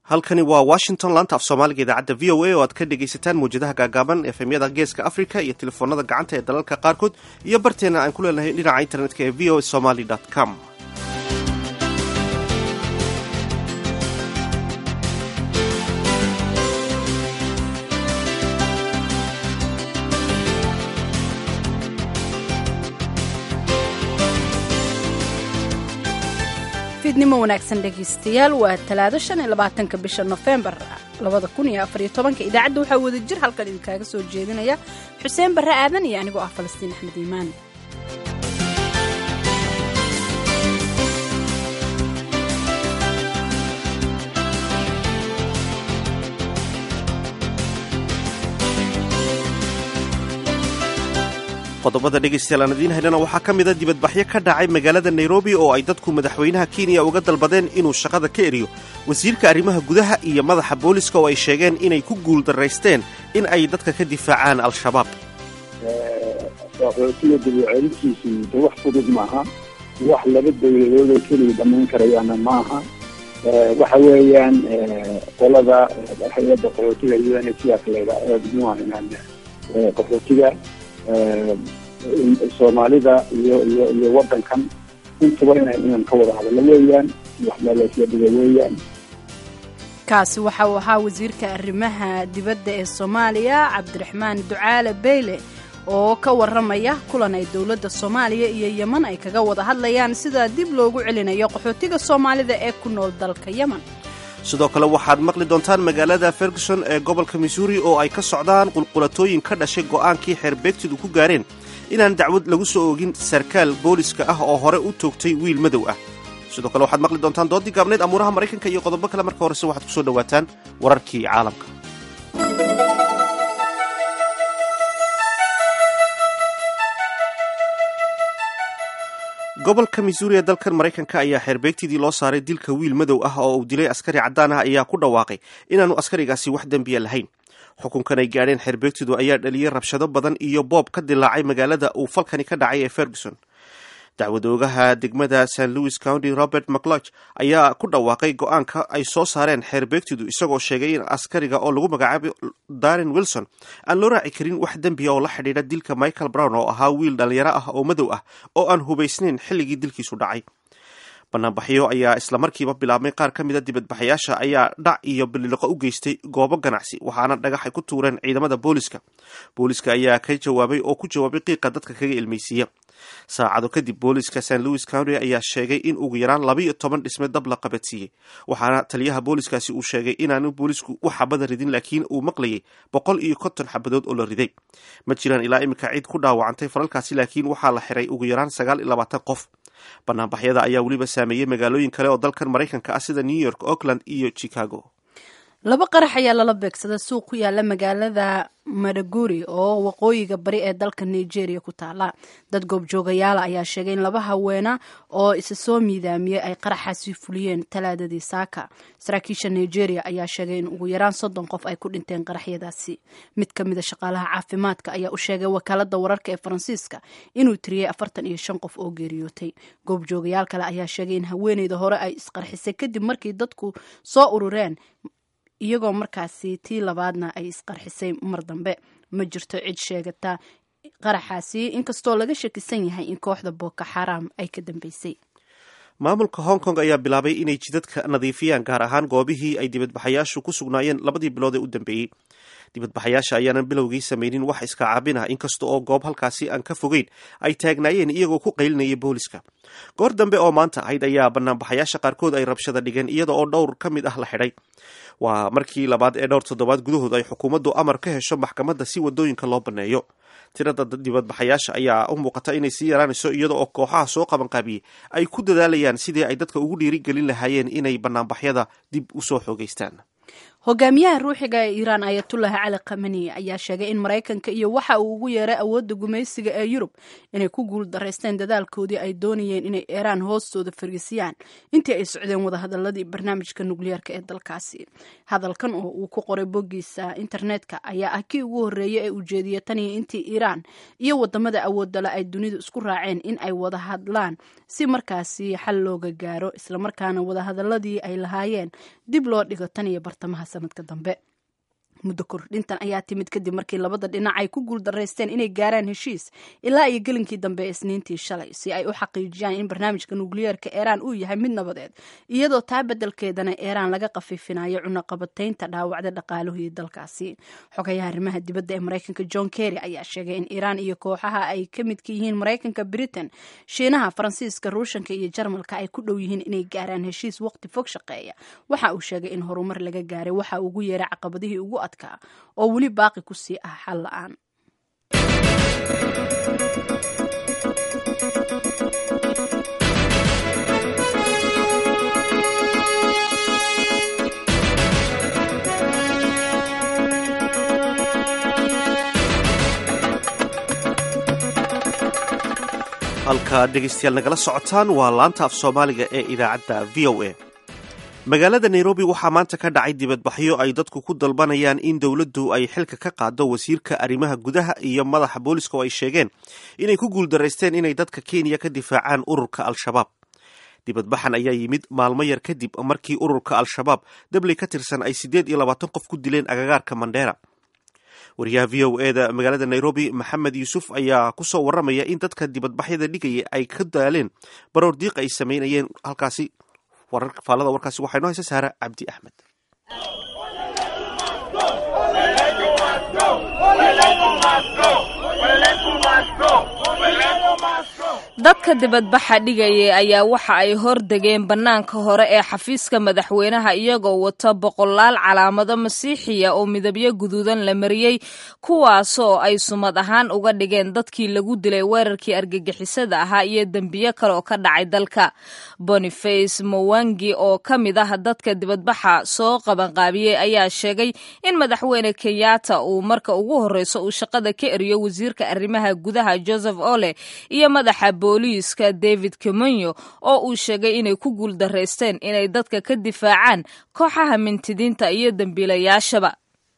halkani waa washington laanta af soomaaliga idaacadda v o a oo aad ka dhegaysataan mawjadaha gaagaaban efemyada geeska africa iyo telefoonada gacanta ee dalalka qaarkood iyo barteena aan ku leenahay dhinaca internetka ee v o a somaly com fiidnimo wanaagsan dhegaystayaal waa talaado shan iyo labaatanka bisha nofembar labada kun iyo afariyo tobanka idaacadda waxaa wada jir halkan idinkaaga soo jeedinaya xuseen barre aadan iyo anigoo ah falastiin axmed iimaan qodobada dhegaystayaal aan idiin haynana waxaa ka mida dibadbaxyo ka dhacay magaalada nairobi oo ay dadku madaxweynaha kenya uga dalbadeen inuu shaqada ka eriyo wasiirka arrimaha gudaha iyo madaxa booliska oo ay sheegeen inay ku guuldaraysteen in ay dadka ka difaacaan al-shabaab qaxootiga dabicelintiisu de wax fudud maaha wax laba dawladood oo keliya dhamayn karayaana maaha waxa weeyaan qolada hay-adda qaxootiga un sidaas layidhaa ee muahan qaxootiga soomaalida iyo iyo iyo wadankan intuba ina inaan ka wada hadallo weeyaan waxbalaasya dhiga weeyaan kaasi waxa uu ahaa wasiirka arrimaha dibadda ee soomaaliya cabdiraxmaan ducaale beyle oo ka warramaya kulan ay dowladda soomaaliya iyo yeman ay kaga wada hadlayaan sida dib loogu celinayo qaxootiga soomaalida ee ku nool dalka yeman sidoo kale waxaad maqli doontaan magaalada ferguson ee gobolka missouri oo ay ka socdaan qulqulatooyin ka dhashay go'aankii xeerbeegtidu ku gaareen inaan dacwad lagu soo oogin sarkaal booliska ah oo hore u toogtay wiil madow ah sidoo kale waxaad maqli doontaan doodii gaabneed amuuraha maraykanka iyo qodobo kale marka horese waxaad ku soo dhowaataan wararkii caalamka gobolka missouri ee dalkan maraykanka ayaa xeerbeegtidii loo saaray dilka wiil madow ah oo uu dilay askari caddaan ah ayaa ku dhawaaqay inaanu askarigaasi wax dembiya lahayn xukunkan ay gaadheen xeerbeegtidu ayaa dhaliyey rabshado badan iyo boob ka dilaacay magaalada uu falkani ka dhacay ee ferguson dacwadoogaha degmada st louis county robert mcloch ayaa ku dhawaaqay go-aanka ay soo saareen xeerbeegtidu isagoo sheegay in askariga oo lagu magacaabay darin wilson aan loo raaci karin wax dembiya oo la xidhiidha dilka michael brown oo ahaa wiil dhalinyaro ah oo madow ah oo aan hubaysnayn xilligii dilkiisu dhacay banaanbaxyo ayaa islamarkiiba bilaabmay qaar ka mida dibadbaxayaasha ayaa dhac iyo biliqo u geystay goobo ganacsi waxaana dhagax ay ku tuureen ciidamada booliska booliska ayaa ka jawaabay oo ku jawaabay qiiqa dadka kaga ilmaysiiya saacado kadib booliska st louis county ayaa sheegay in ugu yaraan labaiyo toban dhisme dab la qabadsiiyey waxaana taliyaha booliskaasi uu sheegay inaanu boolisku u xabada ridin laakiin uu maqlayay boqol iyo konton xabadood oo la riday ma jiraan ilaa iminka cid ku dhaawacantay falalkaasi laakiin waxaa la xiray ugu yaraan sagaal iyo labaatan qof banaanbaxyada ayaa weliba saameeyey magaalooyin kale oo dalkan maraykanka ah sida new york oakland iyo chicago laba qarax ayaa lala beegsaday suuq ku yaala magaalada madaguri oo waqooyiga bari ee dalka nigeria ku taala dad goobjoogayaala ayaa sheegay in laba haweena oo isa soo miidaamiyey ay qaraxaasi fuliyeen talaadadii saaka saraakiisha nigeria ayaa sheegay in ugu yaraan soddon qof ay ku dhinteen qaraxyadaasi mid ka mida shaqaalaha caafimaadka ayaa u sheegay wakaalada wararka ee faransiiska inuu tiriyey afartan iyo shan qof oo geeriyootay goobjoogayaal kale ayaa sheegay in haweeneyda hore ay isqarxisay kadib markii dadku soo urureen iyagoo markaasi tii labaadna ay isqarxisay mar dambe ma jirto cid sheegata qaraxaasi inkastoo laga shakisan yahay in kooxda boko xaram ay ka dambeysay maamulka hong kong ayaa bilaabay inay jidadka nadiifiyaan gaar ahaan goobihii ay dibadbaxayaashu ku sugnaayeen labadii bilood ee u dambeeyey dibadbaxayaasha ayaanan bilowgii samaynin wax iska caabin ah inkasta oo goob halkaasi aan ka fogeyn ay taagnaayeen iyagoo ku qaylinaya booliska goor dambe oo maanta ahayd ayaa banaanbaxayaasha qaarkood ay rabshada dhigeen iyada oo dhowr ka mid ah la xidhay waa markii labaad ee dhowr toddobaad gudahood ay xukuumaddu amar ka hesho maxkamadda si wadooyinka loo banneeyo tirada dibadbaxayaasha ayaa u muuqata inay sii yaraanayso iyada oo kooxaha soo qabanqaabiyey ay ku dadaalayaan sidii ay dadka ugu dhiirigelin lahaayeen inay banaanbaxyada dib usoo xoogeystaan hogaamiyaha ruuxiga ee iiraan ayatullahi cali khamani ayaa sheegay in maraykanka iyo waxa uu ugu yeeray awoodda gumaysiga ee yurub inay ku guul daraysteen dadaalkoodii ay doonayeen inay iiraan hoostooda fariisiyaan intii ay socdeen wadahadaladii barnaamijka nukliyeerka ee dalkaasi hadalkan oo uu ku qoray boggiisa internetka ayaa ah kii ugu horreeyay ee ujeediyay tan iyo intii iiraan iyo wadamada awoodale ay dunidu isku raaceen in ay wada hadlaan si markaasi xal looga gaaro islamarkaana wadahadaladii ay lahaayeen dib loo dhigo tan iyo bartamaha sanadka dambe muddo kordhintan ayaa timid kadib markii labada dhinac ay ku guul daraysteen inay gaaraan heshiis ilaa iyo gelinkii dambe ee isniintii shalay si ay u xaqiijiyaan in barnaamijka nukliyeerka iiraan uu yahay mid nabadeed iyadoo taa beddelkeedana iiraan laga khafiifinayo cunaqabataynta dhaawacda dhaqaaluhii dalkaasi xogayaha arrimaha dibadda ee maraykanka john kerry ayaa sheegay in iiraan iyo kooxaha ay ka midka yihiin maraykanka britain shiinaha faransiiska ruushanka iyo jarmalka ay ku dhow yihiin inay gaaraan heshiis waqti fog shaqeeya waxa uu sheegay in horumar laga gaaray waxa ugu yeeray caqabadihii ugu oo weli baaqi ku sii ah xal la-aan halka dhegaystayaal nagala socotaan waa laanta af soomaaliga ee idaacadda v o a magaalada nairobi waxaa maanta ka dhacay dibadbaxyo ay dadku ku dalbanayaan in dowladdu ay xilka ka qaado wasiirka arrimaha gudaha iyo madaxa booliska oo ay sheegeen inay ku guuldaraysteen inay dadka kenya ka difaacaan ururka al-shabaab dibadbaxan ayaa yimid maalmo yar kadib markii ururka al-shabaab dabley ka tirsan ay siddeed iyo labaatan qof ku dileen agagaarka mandheera wariyaha v o e da magaalada nairobi maxamed yuusuf ayaa kusoo warramaya in dadka dibadbaxyada dhigaya ay ka daaleen baroor diiq ay samaynayeen halkaasi faallada warkaasi waxaa inoo haysa saara cabdi axmed dadka dibadbaxa dhigaya ayaa waxa ay hordegeen bannaanka hore ee xafiiska madaxweynaha iyagoo wata boqolaal calaamado masiixiya oo midabyo guduudan la mariyey kuwaasoo ay sumad ahaan uga dhigeen dadkii lagu dilay weerarkii argagixisada ahaa iyo dembiyo kale oo ka dhacay dalka boniface mowangi oo ka mid ah dadka dibadbaxa soo qabanqaabiyey ayaa sheegay in madaxweyne kenyatta uu marka ugu horreyso uu shaqada ka eriyo wasiirka arrimaha gudaha joseph ole iyo madaxa booliiska david kemonyo oo uu sheegay inay ku guul daraysteen inay dadka ka difaacaan kooxaha mintidiinta iyo dembiilayaashaba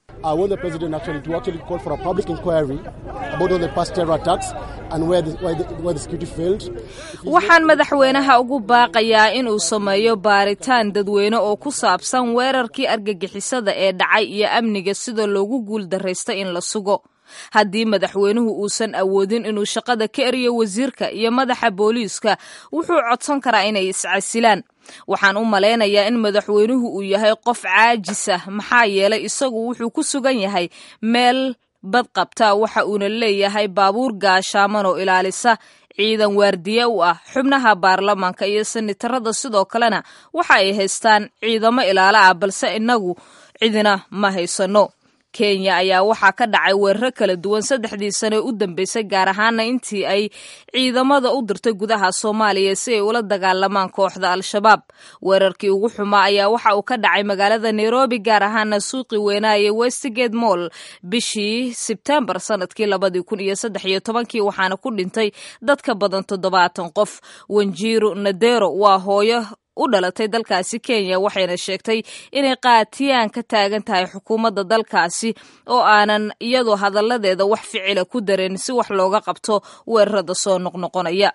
waxaan madaxweynaha ugu baaqayaa inuu sameeyo baaritaan dadweyne oo ku saabsan weerarkii argagixisada ee dhacay iyo amniga sida loogu guul daraystay in la sugo haddii madaxweynuhu uusan awoodin inuu shaqada ka eriyo wasiirka iyo madaxa booliiska wuxuu codsan karaa inay iscasilaan waxaan u malaynayaa in madaxweynuhu uu yahay qof caajisa maxaa yeelay isagu wuxuu ku sugan yahay meel badqabta waxa uuna leeyahay baabuur gaashaaman oo ilaalisa ciidan waardiye u ah xubnaha baarlamaanka iyo sanitarada sidoo kalena waxa ay haystaan ciidamo ilaalo ah balse inagu cidina ma haysano kenya ayaa waxaa ka dhacay weeraro kala duwan saddexdii sane u dambeysay gaar ahaana intii ay ciidamada u dirtay gudaha soomaaliya si ay ula dagaalamaan kooxda al-shabaab weerarkii ugu xumaa ayaa waxa uu ka dhacay magaalada nairobi gaar ahaana suuqi weynaaye westgate moll bishii sebtembar sanadkii labadii kun iyo saddex iyo tobankii waxaana ku dhintay dad ka badan toddobaatan qof wanjiiro nadero waa hooyo u dhalatay dalkaasi kenya waxayna sheegtay inay qaatiyaan ka taagan tahay xukuumadda dalkaasi oo aanan iyadoo hadalladeeda wax ficila ku dareen si wax looga qabto weerarada soo noqnoqonaya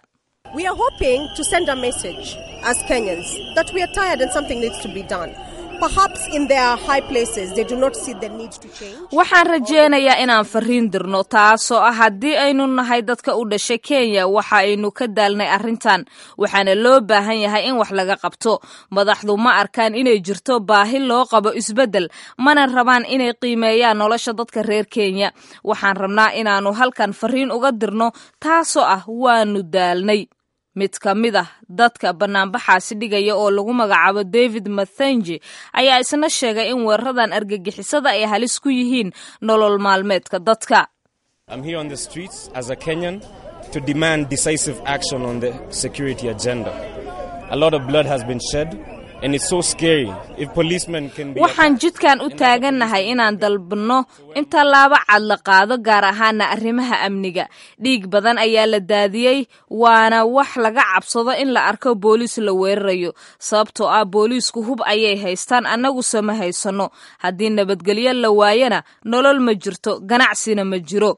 waxaan rajeynayaa inaan fariin dirno taasoo ah haddii aynu nahay dadka u dhashay kenya waxa aynu ka daalnay arrintan waxaana loo baahan yahay in wax laga qabto madaxdu ma arkaan inay jirto baahi loo qabo isbeddel mana rabaan inay qiimeeyaan nolosha dadka reer kenya waxaan rabnaa inaannu halkan fariin uga dirno taasoo ah waanu daalnay mid ka mid ah dadka banaanbaxaasi dhigaya oo lagu magacaabo david mathenji ayaa isna sheegay in weeraradan argagixisada ay halis ku yihiin nolol maalmeedka dadka waxaan jidkan u taagannahay inaan dalbanno in tallaabo cad la qaado gaar ahaana arrimaha amniga dhiig badan ayaa la daadiyey waana wax laga cabsado in la arko booliis la weerarayo sababtoo ah booliisku hub ayay haystaan annaguse ma haysanno haddii nabadgelyo la waayana nolol ma jirto ganacsina ma jiro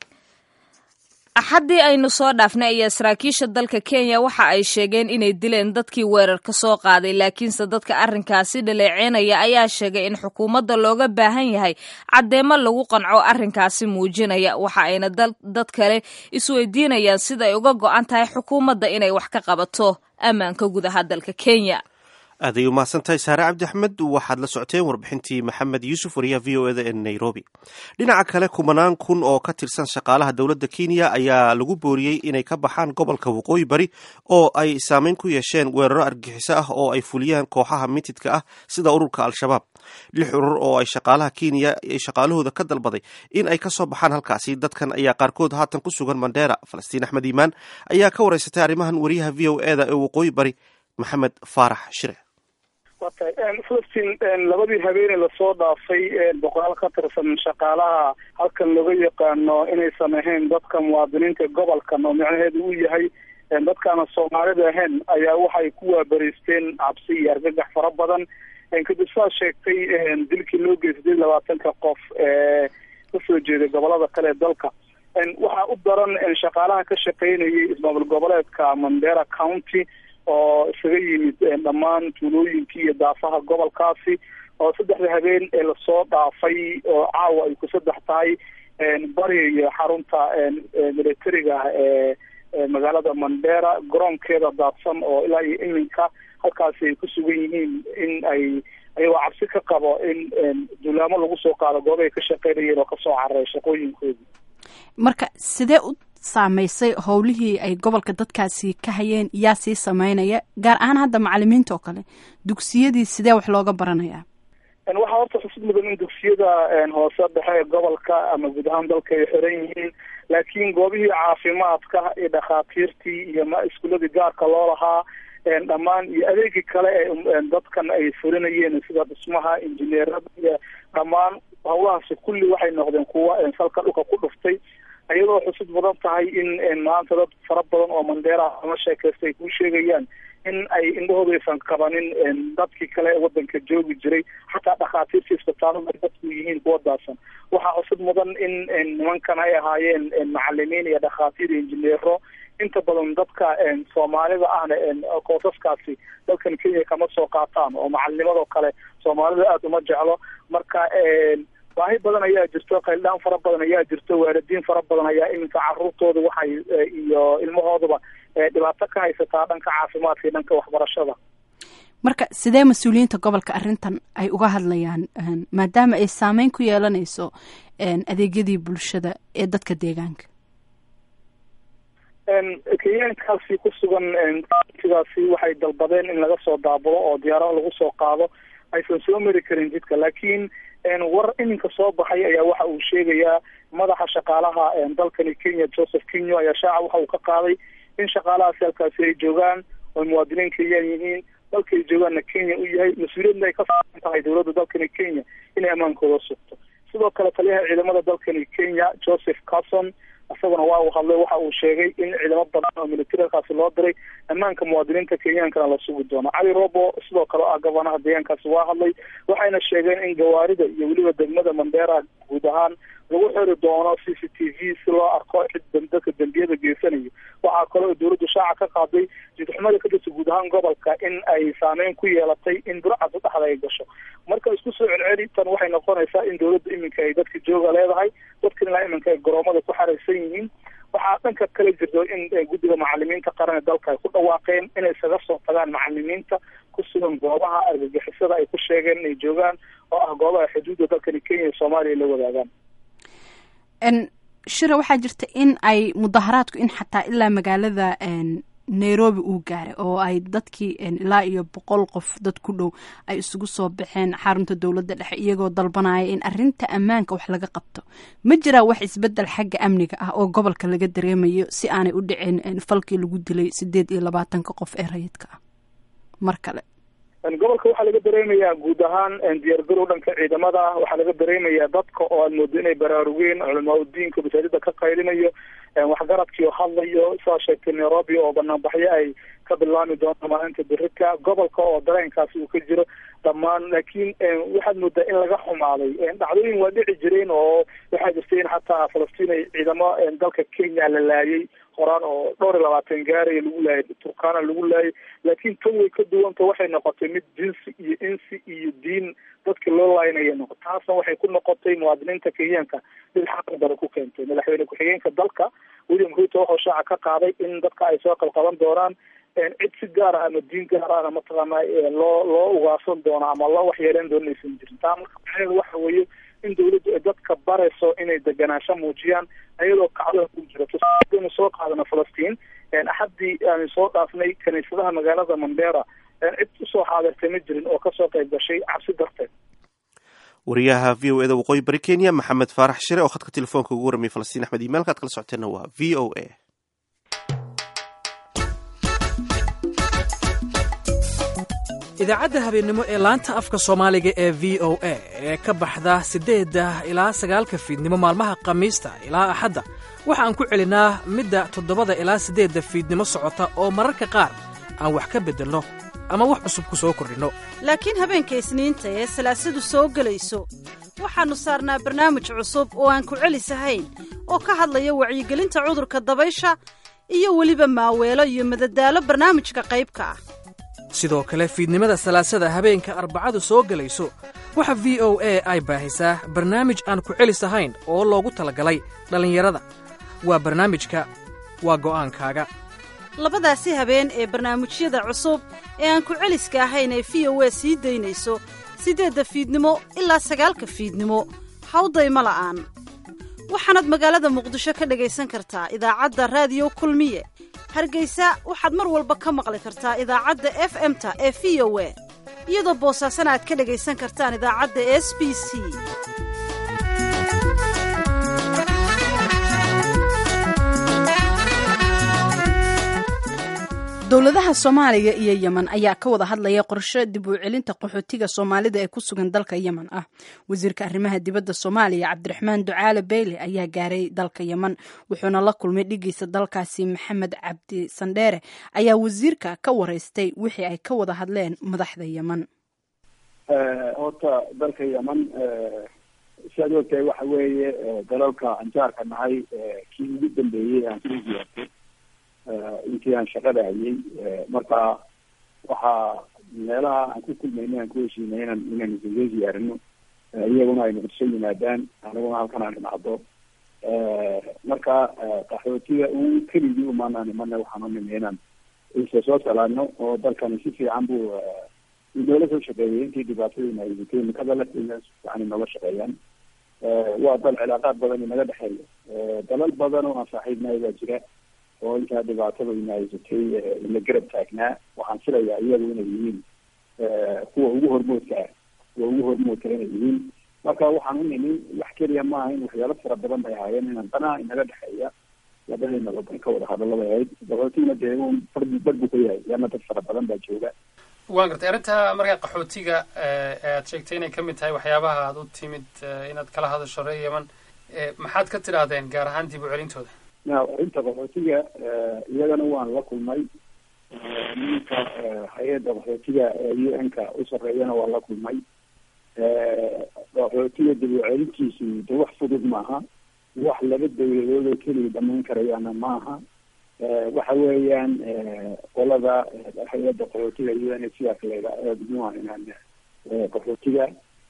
axaddii aynu soo dhaafnay ayaa saraakiisha dalka kenya waxa ay sheegeen inay dileen dadkii weerarka soo qaaday laakiinse dadka arrinkaasi dhaleeceynaya ayaa sheegay in xukuumadda looga baahan yahay caddeemo lagu qanco arrinkaasi muujinaya waxa ayna dad kale isweydiinayaan sida ay uga go'an tahay xukuumadda inay wax ka qabato ammaanka gudaha dalka kenya aaday umahadsantahay saare cabdi axmed waxaad la socoteen warbixintii maxamed yuusuf wariyaha v o eda ee nairobi dhinaca kale kumanaan kun oo ka tirsan shaqaalaha dowladda kenya ayaa lagu booriyey inay ka baxaan gobolka waqooyi bari oo ay saameyn ku yeesheen weeraro argixiso ah oo ay fuliyaan kooxaha mitidka ah sida ururka al-shabaab lix urur oo ay shaqaalaha kenya shaqaalahooda ka dalbaday in ay ka soo baxaan halkaasi dadkan ayaa qaarkood haatan ku sugan mandheera falastiin axmed iimaan ayaa ka wareysatay arrimahan wariyaha v o eda ee waqooyi bari maxamed faarax shire falastiin labadii habeene lasoo dhaafay boqolaal ka tirsan shaqaalaha halkan looga yaqaano inay sameeyeen dadka muwaadiniinta gobolkan oo micnaheedu uu yahay dadkaana soomaalida ahayn ayaa waxay ku waabariisteen cabsi iyo argagax fara badan kadib saa sheegtay dilkii loo geystay labaatanka qof ee kasoo jeeday gobolada kale ee dalka waxaa u daran shaqaalaha ka shaqeynayay ismaamul goboleedka mandera county oo isaga yimid dhammaan tuulooyinkii iyo daafaha gobolkaasi oo saddexda habeen ee lasoo dhaafay oo caawa ay ku saddex tahay bariga xarunta militariga ee magaalada mandera garoonkeeda daadsan oo ilaa iyo iminka halkaasi ay ku sugan yihiin in ay ayagoo cabsi ka qabo in duulaamo lagu soo qaado gooba ay ka shaqeynayeen oo kasoo cararay shaqooyinkoodii marka sidee u saameysay howlihii ay gobolka dadkaasi ka hayeen yaa sii sameynaya gaar ahaan hadda macalimiinta oo kale dugsiyadii sidee wax looga baranayaa waxaa horta xusid mudan in dugsiyada hoose dhexe ee gobolka ama guud ahaan dalka ay xiran yihiin laakiin goobihii caafimaadka iyo dhakhaatiirtii iyo ma iskuuladii gaarka loo lahaa dhammaan iyo adeegii kale ee dadkan ay fulinayeen sida dhismaha injineerada iyo dhammaan howlahaasi kulli waxay noqdeen kuwa salka dhulka ku dhuftay iyadoo xusud mudan tahay in maanta dad fara badan oo mandheera ama sheekaysta ay kuu sheegayaan in ay indhahooda aysan qabanin dadkii kale ee wadanka joogi jiray xataa dhakhaatiirta isbitaalada ay dadku yihiin kuwa daadsan waxaa xusud mudan in nimankan ay ahaayeen macalimiin iyo dhakhaatiir iyo injineero inta badan dadka soomaalida ahna koosaskaasi dalkan kenya kama soo qaataan oo macalinimadoo kale soomaalida aada uma jeclo marka baahi badan ayaa jirto qayldhaan fara badan ayaa jirto waalidiin fara badan ayaa iminka caruurtooda waxay iyo ilmahooduba dhibaato ka haysataa dhanka caafimaadka iyo dhanka waxbarashada marka sidee mas-uuliyiinta gobolka arrintan ay uga hadlayaan maadaama ay saameyn ku yeelanayso adeegyadii bulshada ee dadka deegaanka kenyaankaasi ku sugan sidaasi waxay dalbadeen in laga soo daabulo oo diyaarada lagu soo qaado aysan soo mari karin jidka laakiin war iminka soo baxay ayaa waxa uu sheegayaa madaxa shaqaalaha dalkani kenya joseph kinyo ayaa shaaca waxa uu ka qaaday in shaqaalahaasi halkaasi ay joogaan oo muwaadiniin kenyaan yihiin dalka ay joogaanna kenya u yahay mas-uuliyadna ay ka saaran tahay dowladda dalkani kenya inay ammaankooda sugto sidoo kale taliyaha ciidamada dalkani kenya joseph carson isaguna waa uu hadlay waxa uu sheegay in ciidamo badan oo militarialkaasi loo diray ammaanka muwaadiniinta kenyaankana la sugi doono cali robo sidoo kale ah gabanaha deegaankaasi waa hadlay waxayna sheegeen in gawaarida iyo weliba degmada mandera guud ahaan lagu xiri doono c c t v si loo arko cid dadka dembiyada geysanayo waxaa kale oo dowladdu shaaca ka qaaday jidxumada ka jirta guud ahaan gobolka in ay saameyn ku yeelatay in burcad dhexda ay gasho marka isku soo celceli tan waxay noqonaysaa in dowladda iminka ay dadka jooga leedahay dadkan ilaa iminka ay garoomada ku xaraysan yihiin waxaa dhanka kale jirto in guddiga macalimiinta qaran ee dalka ay ku dhawaaqeen inay isaga soo tagaan macalimiinta ku sugan goobaha argagixisada ay ku sheegeen inay joogaan oo ah goobaha xuduudda dalkani kenya iyo soomaaliya la wadaagaan shira waxaa jirta in ay mudaharaadku in xataa ilaa magaalada nairobi uu gaaray oo ay dadkii ilaa iyo boqol qof dad ku dhow ay isugu soo baxeen xarunta dowladda dhexe iyagoo dalbanaya in arinta ammaanka wax laga qabto ma jiraa wax isbedel xagga amniga ah oo gobolka laga dareemayo si aanay u dhicin falkii lagu dilay sideed iyo labaatanka qof ee rayidka ah mar kale gobolka waxaa laga dareemayaa guud ahaan diyaargarow dhanka ciidamada ah waxaa laga dareemayaa dadka oo aad moodo inay baraarugeen culamaa udiinka masaajida ka qaylinayo waxgaradkii oo hadlayo sidaa sheegtay nairobi oo banaanbaxyo ay ka bilaami doonto maalinta berika gobolka oo dareenkaasi uu ka jiro dhammaan laakiin waxaad moodaa in laga xumaaday dhacdooyin waa dhici jireen oo waxaa jirta in xataa falastiin ay ciidamo dalka kenya la laayay horaan oo dhowr iyo labaatan gaaraya lagu laayay turkana lagu laayay laakiin tan way ka duwanta waxay noqotay mid jinsi iyo insi iyo diin dadka loo laynaya noqo taasna waxay ku noqotay muwaadiniinta kenyaanka mid xaqan daro ku keentay madaxweyne ku-xigeenka dalka william ruto wuxuu shaaca ka qaaday in dadka ay soo qalqaban doonaan cid si gaar ah ama diin gaar ahna mataqaana loo loo ugaasan doono ama loo waxyeeleyn doono inaysan jirin taa marka macnaheedu waxa weeye in dawladdu ay dadka barayso inay deganaansho muujiyaan ayadoo kacdoon ku jira tusaanu soo qaadana falastiin axaddii aanu soo dhaafnay kaniisadaha magaalada mandera cid usoo xaadirtay ma jirin oo kasoo qayb gashay cabsi darteed wariyaha v o eda waqooyi bari kenya maxamed faarax shire oo khadka telefoonka ugu warramiyay falastiin axmed iimailka ad kala socoteenna waa v o a idaacadda habeennimo ee laanta afka soomaaliga ee v o a ee ka baxda siddeedda ilaa sagaalka fiidnimo maalmaha khamiista ilaa axadda waxa aan ku celinnaa midda toddobada ilaa siddeedda fiidnimo socota oo mararka qaar aan wax ka beddelno ama wax cusub ku soo kordhinno laakiin habeenka isniinta ee salaasadu soo gelayso waxaannu saarnaa barnaamij cusub oo aan ku celisahayn oo ka hadlaya wacyigelinta cudurka dabaysha iyo weliba maaweelo iyo madadaalo barnaamijka qaybka ah sidoo kale fiidnimada salaasada habeenka arbacadu soo gelayso waxa v o a ay baahisaa barnaamij aan ku celis ahayn oo loogu talagalay dhallinyarada waa barnaamijka waa go'aankaaga labadaasi habeen ee barnaamijyada cusub ee aan ku celiska ahayn ee v o a sii daynayso siddeedda fiidnimo ilaa sagaalka fiidnimo hawdayma la'aan waxaanaad magaalada muqdisho ka dhegaysan kartaa idaacadda raadiyo kulmiye hargaysa waxaad mar walba ka maqli kartaa idaacadda f m-ta ee v o a iyadoo boosaasana aad ka dhegaysan kartaan idaacadda s b c dowladaha soomaaliya iyo yemen ayaa ka wada hadlaya qorshe dib u celinta qaxootiga soomaalida ee ku sugan dalka yemen ah wasiirka arrimaha dibadda soomaaliya cabdiraxmaan ducaale beyle ayaa gaaray dalka yemen wuxuuna la kulmay dhigiisa dalkaasi maxamed cabdi sandheere ayaa wasiirka ka wareystay wixii ay ka wada hadleen madaxda yemen horta dalka yemen siaad ogtahay waxa weeye dalalka anjaarka nahay kii ugu dambeeyey aan soo ziyaartay intii aan shaqada hayay marka waxaa meelaha aan ku kulmaynay aan ku heshiinay inaan inaan soo ziyaarino iyaguna ay muqdisho yimaadaan aniguna halkan aan dhimacdo marka qaxootiga u keligii umaanaan imana waxaan u nimi inaan isa soo salaano oo dalkani si fiican buu inoola soo shaqeeyay intii dhibaatadiina ay jirtay imikada la si fiican inoola shaqeeyaan waa dal cilaaqaad badan inaga dhexeeya dalal badan oo aan saaxiibnahay baa jira oo intaa dhibaatada inahaysatay ina garab taagnaa waxaan filayaa iyagu inay yihiin kuwa ugu hormoodka ah kuwa ugu hormoodka inay yihiin marka waxaan u nimi wax keliya maaha in waxyaalo fara badan bay ahaayeen inaan danaha inaga dhexeeya labadeena wadan ka wada hadallo bay ahayd qaxootigna dee un bar bar buu ka yahay yaana dad fara badan baa jooga waan gartay arrinta markaa qaxootiga aad sheegtay inay kamid tahay waxyaabaha aad u timid inaad kala hadasho reer yemen maxaad ka tidhaahdeen gaar ahaan dib u celintooda na arrinta qaxootiga iyagana waan la kulmay ninka hay-adda qaxootiga u n ka u sarreeyana waan la kulmay qaxootiga dib u celintiisu de wax fudud maaha wax laba dawladood oo keliya dhamayn karayaana maaha waxa weeyaan qolada hay-adda qaxootiga u n sidaas layda muxua inaan qaxootiga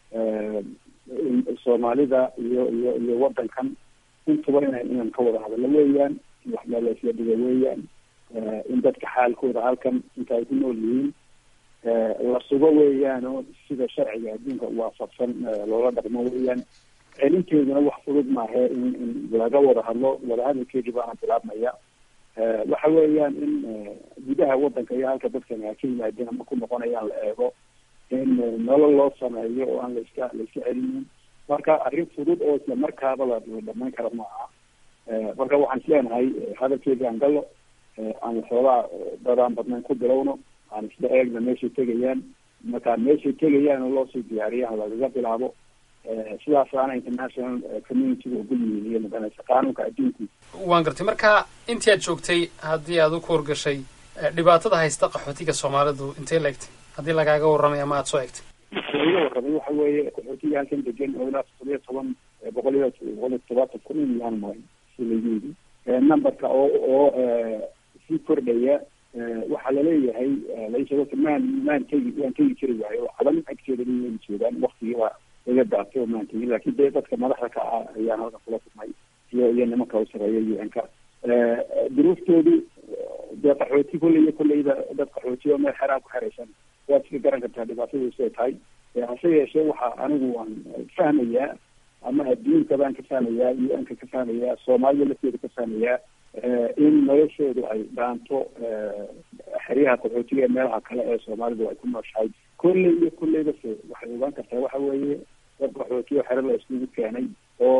soomaalida iyo iyo iyo wadankan intuba ina inaan ka wada hadallo weeyaan wax meeleesla dhiga weeyaan in dadka xaalkooda halkan inta ay ku nool yihiin la sugo weeyaan oo sida sharciga adduunka waafaqsan loola dhaqmo weeyaan celinteeduna wax fudud maahe in in laga wada hadlo wadahadalkeedii baana bilaabmaya waxa weeyaan in gudaha wadanka iyo halka dadkan ha ka yimaadeen ama ku noqonayaan la eego in nolol loo sameeyo oo aan laiska laiska celinin marka arrin fudud oo isla markaaba la dhamayn kara ma aha marka waxaan isleenahay hadalkeedii aan gallo aan waxoogaa dadaan badnayn ku bilowno aan isla eegna meeshay tegayaan marka meeshay tegayaan oo loosii diyaariyaan lagaga bilaabo sidaasaana international communityga ugu yihiin iyo maganaysa qaanuunka adduunku waan gartay marka intii aad joogtay haddii aad u kuurgashay dhibaatada haysta qaxootiga soomaalidu intee la egtay haddii lagaaga warramay ama aada soo egtay laiga warramay waxa weeye qaxootiga halkan degan oo ilaa toddobiya toban boqol iyo boqol iyo toddobaatan kun in yaan maray si lagu yidhi numberka oo oo sii kordhaya waxaa laleeyahay laisheego maan maan tegi waan tegi jiri waayo cadan agteeda inay joogaan waktigiiba laga daatay oo maan tegi laakiin dee dadka madaxda ka ah ayaan halkan kula kulmay iyo iyo nimanka u sareeya u n ka duruuftoodu dee qaxooti kolley iyo kolleyba dad qaxooti oo meel xeraan ku xeraysan waad iska garan kartaa dhibaatadiisu ay tahay hase yeeshee waxa anigu waan fahmayaa ama adduunka baan ka fahmayaa u n ka ka fahmayaa soomaalida lafteeda ka fahmayaa in noloshoodu ay dhaanto xeryaha qaxootiga ee meelaha kale ee soomaalidu ay ku nooshahay kolley iyo kolleyba se waxay ogaan kartaa waxa weeye dad qaxootiyo xero la iskugu keenay oo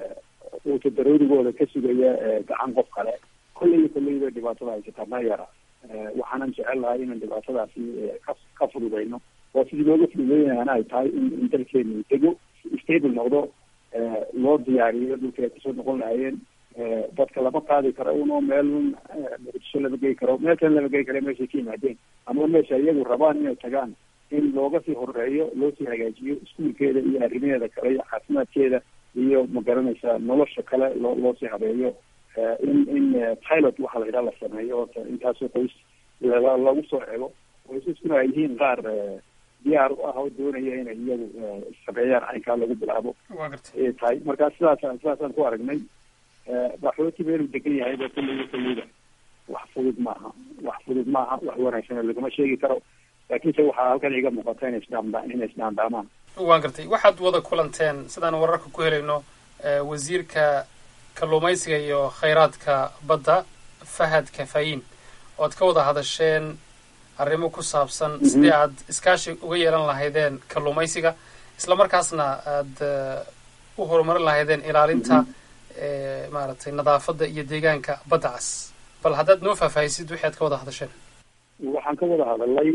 uuta daroorigooda ka sugaya gacan qof kale kolley iyo kolleyba dhibaatada haysataa ma yara waxaanan jecel lahay inaan dhibaatadaasi ka ka fududayno oo sidii looga fududeynayana ay tahay in in dalkeenu dego stable noqdo loo diyaariyo dhulka ay kasoo noqon lahayeen dadka lama qaadi karo uno meel un muqdisho lama gey karo meel kale lama gey karo meeshay ka yimaadeen ama meesha iyagu rabaan inay tagaan in looga sii horeeyo loo sii hagaajiyo iskuulkeeda iyo arrimaheeda kale iyo caafimaadkeeda iyo magaranaysa nolosha kale loo loo sii habeeyo in in pilot waxa la yidhaha la sameeyo ota intaasoo qoys lagu soo cego qoysaskuna ay yihiin qaar diyaar u ah oo doonaya inay iyagu sameeyaan caynkaa lagu bilaabo ay tahay marka sidaasaan sidaasaan ku aragnay qaxooti meeluu degan yahay ba kulliga kulliga wax fudud maaha wax fudud maaha wax wanaagsan laguma sheegi karo laakiinse waxaa halkan iga muuqata inay isdhaamda inay isdhaandhaamaan waan gartay waxaad wada kulanteen sidaan wararka ku helayno wasiirka kalluumaysiga iyo khayraadka badda fahad kafayin oad ka wada hadasheen arrimo ku saabsan sidii aad iskaashi uga yeelan lahaydeen kalluumaysiga isla markaasna aada u horumarin lahaydeen ilaalinta maaragtay nadaafadda iyo deegaanka badda cas bal haddaad noo faahfaahisid wixi aad ka wada hadasheen waxaan ka wada hadalay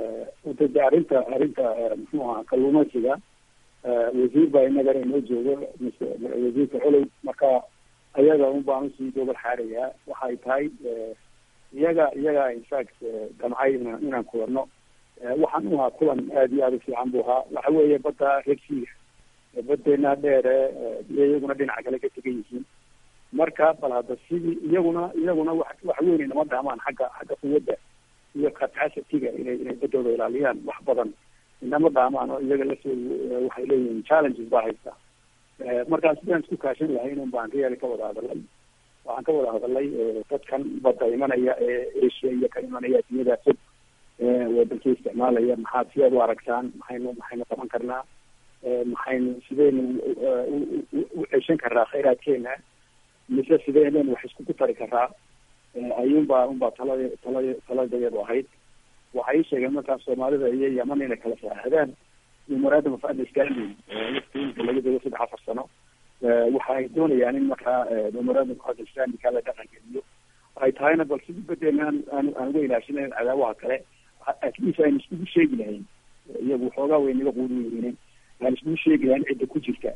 de arrinta arrinta muxuu ahaa kalluumaysiga wasiir baa inagana inoo joogo mise wasiirka xolow marka ayaga un baan usii gobol xaarayaa waxay tahay iyaga iyaga infact damcay in inaan kulanno waxaan u ahaa kulan aada iyo aada u fiican buu ahaa waxa weeye badda regsiga badeena dheere iyaguna dhinaca kale ka tegan yihiin marka bal hadda sidii iyaguna iyaguna wax wax weyn inama dhaamaan xagga xagga quwadda iyo capacity-ga inay inay badooda ilaaliyaan wax badan inama dhaamaan oo iyaga laftoodu waxay leeyihiin challenges baa haysta markaa sidaan isku kaashan lahayn un baan real ka wada hadalay waxaan ka wada hadalay dadkan badda imanaya ee asia iyo ka imanaya addunyada fog waddanka isticmaalaya maxaad sideed u aragtaan maxaynu maxaynu qaban karnaa maxaynu sideynu u ceshan karnaa khayraadkeena mise sideenaynu wax iskugu tari karaa ayuunbaa unbaa talada talada taladayadu ahayd waxay ii sheegeen markaas soomaalida iyo yaman inay kala saaaxdaan memorandum of understanding waftiinka laga dego saddex afar sano waxa ay doonayaan in markaa memorandum of understanding kaa la dhaqan geliyo ay tahayna bal sidii badeena aan aan aan uga ilaashinayn cadaawaha kale at least aynu iskugu sheegi lahayn iyagu waxoogaa way naga quudi yihiin aan iskugu sheegi lahayn cidda ku jirta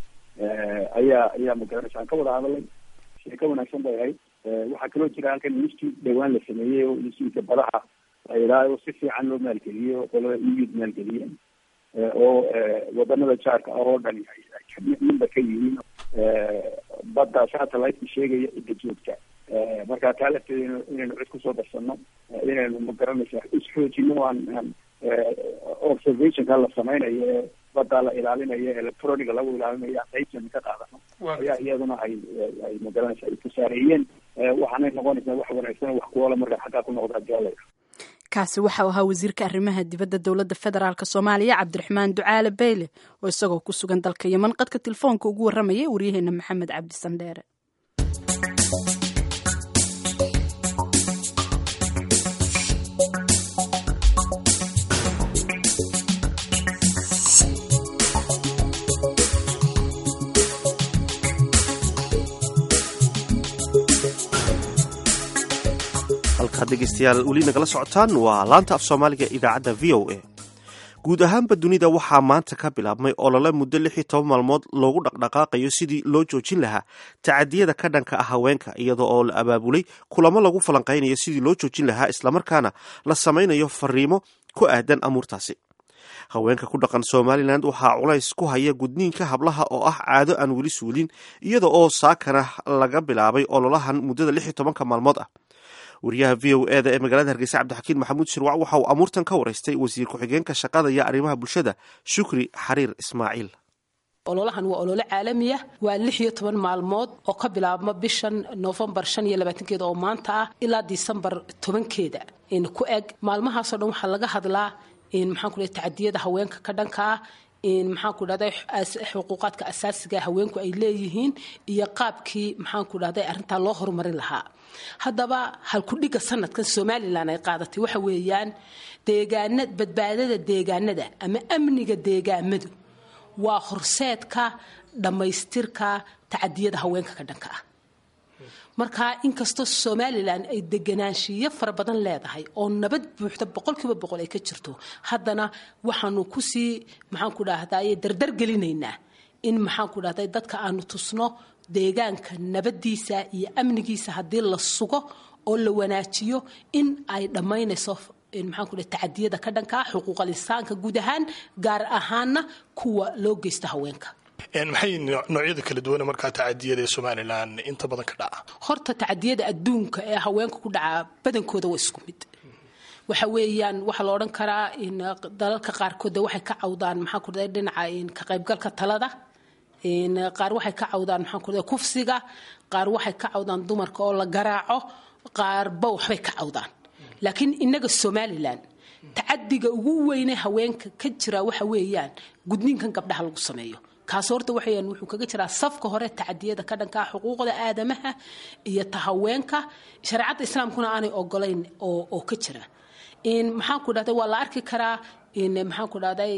ayaa ayaa magaranaysa aan ka wada hadalay sheeko wanaagsan bay ahayd waxaa kaloo jira halkan institute dhawaan la sameeyey oo institutka badaha la yidhaaho si fiican loo maalgeliyo qolada eud maalgeliyeen oo wadanada jaarka ah oo dhan minba ka yihiin badda satellite-ka sheegaya cidda joogta marka taa lafteeda inaynu cid kusoo darsano inaynu magaranaysa isxoojino aan aan observationka la sameynayo ee badda la ilaalinayo electroniga lagu ilaalinayo aan qaybtana ka qaadano ayaa iyaduna ay ay magaranaysa ay kusaareeyeen waxaanay noqonaysaa wax wanaagsan wax kuwala marka xaggaa ku noqda hadii kaasi waxau ahaa wasiirka arrimaha dibadda dowladda federaalk soomaaliya cabdiraxmaan ducaale beyle oo isagoo ku sugan dalka yeman qadka telefoonka ugu warramayay waryaheena maxamed cabdi sandheere halkaad dhegeystayaal weli nagala socotaan waa laanta af soomaaliga idaacadda v o a guud ahaanba dunida waxaa maanta ka bilaabmay olole muddo lix iyo toban maalmood loogu dhaqdhaqaaqayo sidii loo joojin lahaa tacadiyada ka dhanka ah haweenka iyadoo oo la abaabulay kulamo lagu falanqaynayo sidii loo joojin lahaa islamarkaana la samaynayo fariimo ku aadan amuurtaasi haweenka ku dhaqan somalilan waxaa culays ku haya gudniinka hablaha oo ah caado aan weli suulin iyada oo saakana laga bilaabay ololahan muddada lix iyo tobanka maalmood ah wariyaha v o eda ee magaalada hargeysa cabdixakiin maxamuud shirwac waxa uu amuurtan ka waraystay wasiir ku-xigeenka shaqada iyo arrimaha bulshada shukri xariir ismaaciil ololahan waa olole caalamiya waa lix iyo toban maalmood oo ka bilaabma bishan noofembar shan iyo labaatankeeda oo maanta ah ilaa disembar tobankeeda ku eg maalmahaasoo dhan waxaa laga hadlaa maxaan ku tacadiyada haweenka ka dhanka ah maxaan ku dhahday xuquuqaadka asaasiga haweenku ay leeyihiin iyo qaabkii maxaan ku dhahday arrintaa loo horumarin lahaa haddaba halkudhiga sanadkan somalilan ay qaadatay waxa weeyaan deegaana badbaadada deegaanada ama amniga deegaamadu waa horseedka dhammaystirka tacadiyada haweenka ka dhanka ah marka inkastoo somalilan ay deganaanshiyo fara badan leedahay oo nabad buuxda boqolkiiba boqol ay ka jirto haddana waxaanu kusii maxaan ku dhahday dardar gelinaynaa in maxaan ku dhahday dadka aanu tusno deegaanka nabadiisa iyo amnigiisa haddii la sugo oo la wanaajiyo in ay dhammaynayso maxaan ku dhahay tacadiyada ka dhanka ah xuquuqal insaanka guud ahaan gaar ahaana kuwa loo geysta haweenka maxay noocyada kala duwana markaa tacadiyada ee somalilan inta badan ka dhaca horta tacadiyada adduunka ee haweenka ku dhaca badankooda waa isku mid waxa weeyaan waxaa la odhan karaa dalalka qaarkood waxay ka cawdaan maxaa ku dhaday dhinaca ka qaybgalka talada qaar waxay ka cawdaan maxaa ku dhaday kufsiga qaar waxay ka cawdaan dumarka oo la garaaco qaarba waxbay ka cawdaan laakiin inaga somalilan tacadiga ugu weyne haweenka ka jira waxa weeyaan gudniinkan gabdhaha lagu sameeyo kaas horta waxayaan wuxuu kaga jiraa safka hore tacadiyada ka dhanka ah xuquuqda aadamaha iyo ta haweenka shareecadda islaamkuna aanay ogolayn oo oo ka jira maxaan ku dhahday waa la arki karaa maxaan ku dhahday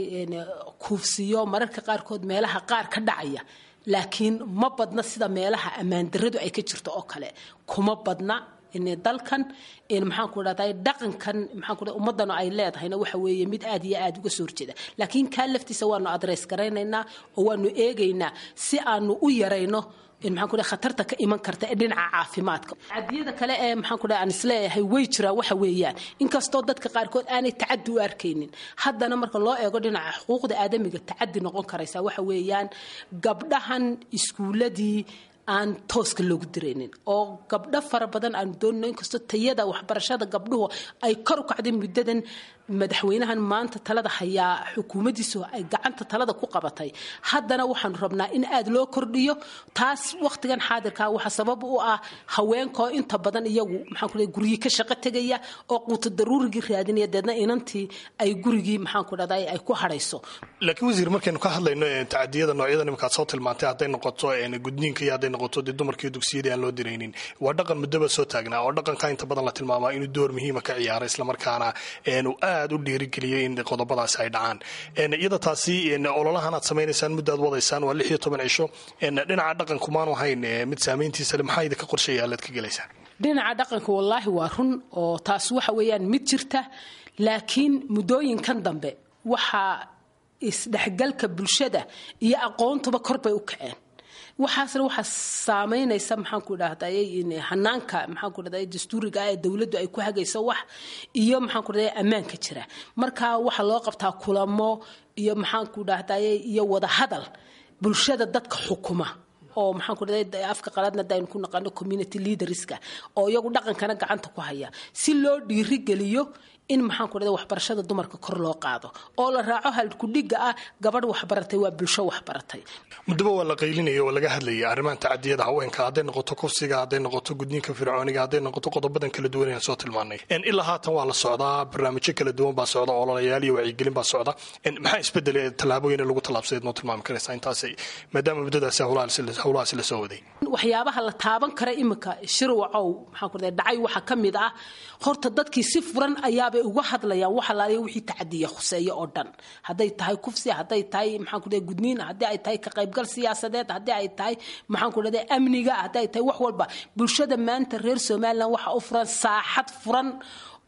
kuufsiyo mararka qaarkood meelaha qaar ka dhacaya laakiin ma badna sida meelaha ammaandaradu ay ka jirto oo kale kuma badna dalkan maxaan ku dhahday dhaqankan maxaan ku dhahday ummadana ay leedahayna waxa weeye mid aad iyo aad uga soo horjeeda laakiin kaa laftiisa waanu adreys garaynaynaa oo waanu eegaynaa si aanu u yarayno maxaan ku dhahay khatarta ka iman karta ee dhinaca caafimaadka cadiyada kale ee maxaan ku dhahay aan isleeyahay way jiraan waxa weeyaan inkastoo dadka qaarkood aanay tacadi u arkaynin haddana marka loo eego dhinaca xuquuqda aadamiga tacadi noqon karaysa waxa weeyaan gabdhahan iskuuladii aan tooska loogu diraynin oo gabdho fara badan aanu doonino inkastoo tayada waxbarashada gabdhuhu ay kor u kacday muddadan madaxweynahan maanta talada hayaa xukuumaddiisu ay gacanta talada ku qabatay haddana waxaanu rabnaa in aad loo kordhiyo taas wakhtigan xaadirkaa waxaa sabab u ah haweenkaoo inta badan iyagu maxaan ku guryi ka shaqo tegaya oo quuto daruurigii raadinaya deedna inantii ay gurigii maxaan ku dhahday ay ku hadhayso laakiin wasiir markaynu ka hadlayno tacadiyada noocyada nimankaad soo tilmaantay hadday noqoto gudniinka iyo hadday noqoto dee dumarkii dugsiyadii aan loo diraynin waa dhaqan muddaba soo taagnaa oo dhaqanka inta badan la tilmaamaa inuu door muhiima ka ciyaaro islamarkaana aad u dhiirigeliyay in qodobadaasi ay dhacaan iyada taasi ololahan aad samaynaysaan muddaad wadaysaan waa lix iyo toban cisho dhinaca dhaqanku maanu ahayn mid saamayntiisa le maxaa idinka qorsheeya alaad ka gelaysaan dhinaca dhaqanka wallaahi waa run oo taas waxa weeyaan mid jirta laakiin muddooyinkan dambe waxaa isdhexgalka bulshada iyo aqoontuba kor bay u kaceen waxaasna waxaa saamaynaysa maxaan ku dhahday hanaanka maxaan ku dhahday dastuuriga ah ee dowladdu ay ku hagayso wax iyo maxaan ku dhahday ammaanka jira marka waxaa loo qabtaa kulamo iyo maxaan ku dhahday iyo wada hadal bulshada dadka xukuma oo maxaan ku dhahday afka qaladna daynu ku naqano community leaderska oo iyagu dhaqankana gacanta ku haya si loo dhiirigeliyo in maxaan ku dhahday waxbarashada dumarka kor loo qaado oo la raaco halkudhiga ah gabadh waxbaratay waa bulsho waxbaratay muddaba waa la qaylinaya oo laga hadlayay arrimahan tacadiyada haweenka hadday noqoto kufsiga hadday noqoto gudniinka fircooniga hadday noqoto qodobadan kala duwan aan soo tilmaanay ilaa haatan waa la socdaa barnaamijyo kala duwan baa socda ololayaal iyo wacyigelin baa socda maxaa isbedelay tallaabooyin lagu tallaabsadeed noo tilmaami karaysaa intaas maadaama muddadaasi howlahaasi la soo waday waxyaabaha la taaban kara imika shirwacow maxaan ku dhahday dhacay waxaa ka mid ah horta dadkii si furan ayaabay uga hadlayaan wax alaaliya wixii tacadiya khuseeya oo dhan hadday tahay kufsi hadday tahay maxaan ku dhahay gudniin haddii ay tahay ka qaybgal siyaasadeed haddii ay tahay maxaan ku dhahday amniga haddii ay tahay wax walba bulshada maanta reer somaliland waxa u furan saaxad furan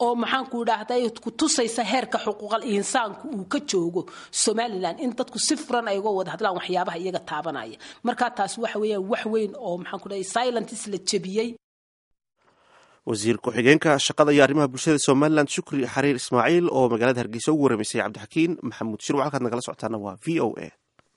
oo maxaanku idhaahday ku tusaysa heerka xuquuqal insaanku uu ka joogo somalilan in dadku si furan ay uga wada hadlaan waxyaabaha iyaga taabanaya marka taas waxa weeyaan wax weyn oo maxaanku dhahay silentis la jebiyey wasiir ku-xigeenka shaqada iyo arrimaha bulshada somalilan shukri xariir ismaaciil oo magaalada hargeysa ugu waramaysay cabdixakiin maxamuud shir halkaad nagala socotaana waa v o a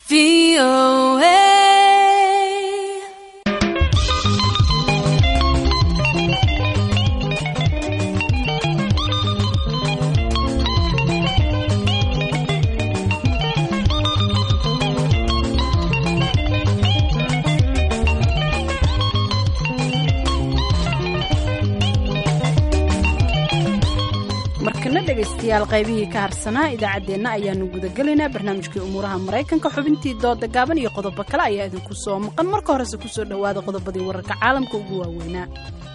markana dhegaystayaal qaybihii ka harsanaa idaacaddeenna ayaanu gudagelaynaa barnaamijkii umuuraha maraykanka xubintii dooda gaaban iyo qodobo kale ayaa idinku soo maqan marka horese kusoo dhowaada qodobadii wararka caalamka ugu waaweynaa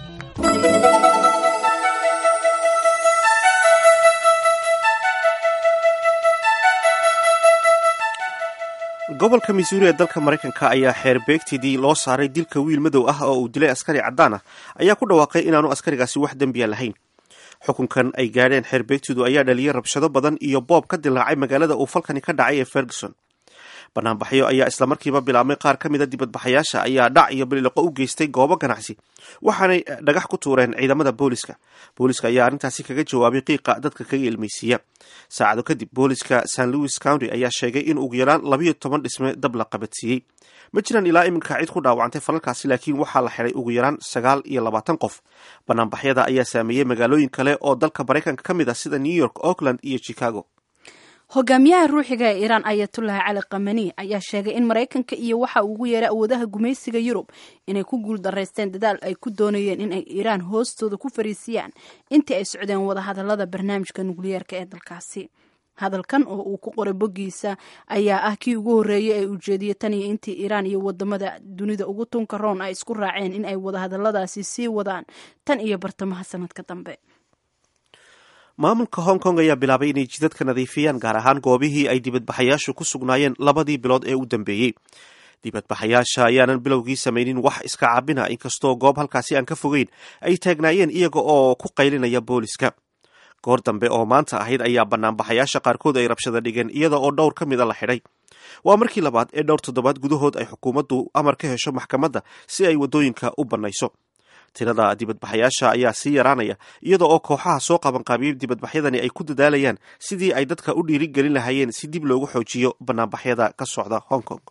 gobolka missouri ee dalka maraykanka ayaa xeerbeegtidii loo saaray dilka wiil madow ah oo uu dilay askari caddaan ah ayaa ku dhawaaqay inaanu askarigaasi wax dembiya lahayn xukunkan ay gaadheen xeerbeegtidu ayaa dhaliyay rabshado badan iyo boob ka dilaacay magaalada uu falkani ka dhacay ee ferguson banaanbaxyo ayaa islamarkiiba bilaabmay qaar ka mida dibadbaxayaasha ayaa dhac iyo bililoqo u geystay goobo ganacsi waxaanay dhagax ku tuureen ciidamada booliska booliska ayaa arrintaasi kaga jawaabay qiiqa dadka kaga ilmaysiiya saacado kadib booliska st louis county ayaa sheegay in ugu yaraan labayo toban dhisme dab la qabadsiiyey ma jiraan ilaa iminka cid ku dhaawacantay falalkaasi laakiin waxaa la xiday ugu yaraan sagaal iyo labaatan qof banaanbaxyada ayaa saameeyey magaalooyin kale oo dalka maraykanka ka mid ah sida new york auckland iyo chicago hogaamiyaha ruuxiga ee iiraan ayatullahi cali kamani ayaa sheegay in maraykanka iyo waxa uu ugu yeeray awoodaha gumaysiga yurub inay ku guul daraysteen dadaal ay ku doonayeen in ay iiraan hoostooda ku fariisiyaan intii ay socdeen wadahadalada barnaamijka nukliyeerka ee dalkaasi hadalkan oo uu ku qoray boggiisa ayaa ah kii ugu horreeyay ee ujeediyay tan iyo intii iiraan iyo wadamada dunida ugu tunka roon ay isku raaceen in ay wadahadaladaasi sii wadaan tan iyo bartamaha sanadka dambe maamulka hong kong ayaa bilaabay inay jidadka nadiifiyaan gaar ahaan goobihii ay dibadbaxayaashu ku sugnaayeen labadii bilood ee u dambeeyey dibadbaxayaasha ayaanan bilowgii samaynin wax iska caabina inkastoo goob halkaasi aan ka fogeyn ay taagnaayeen iyaga oo ku qaylinaya booliska goor dambe oo maanta ahayd ayaa banaanbaxayaasha qaarkood ay rabshada dhigeen iyada oo dhowr ka mida la xidhay waa markii labaad ee dhowr toddobaad gudahood ay xukuumaddu amar ka hesho maxkamadda si ay waddooyinka u bannayso tirada dibadbaxayaasha ayaa sii yaraanaya iyada oo kooxaha soo qabanqaabiyey dibadbaxyadani ay ku dadaalayaan sidii ay dadka u dhiirigelin lahaayeen si dib loogu xoojiyo banaanbaxyada ka socda hong kong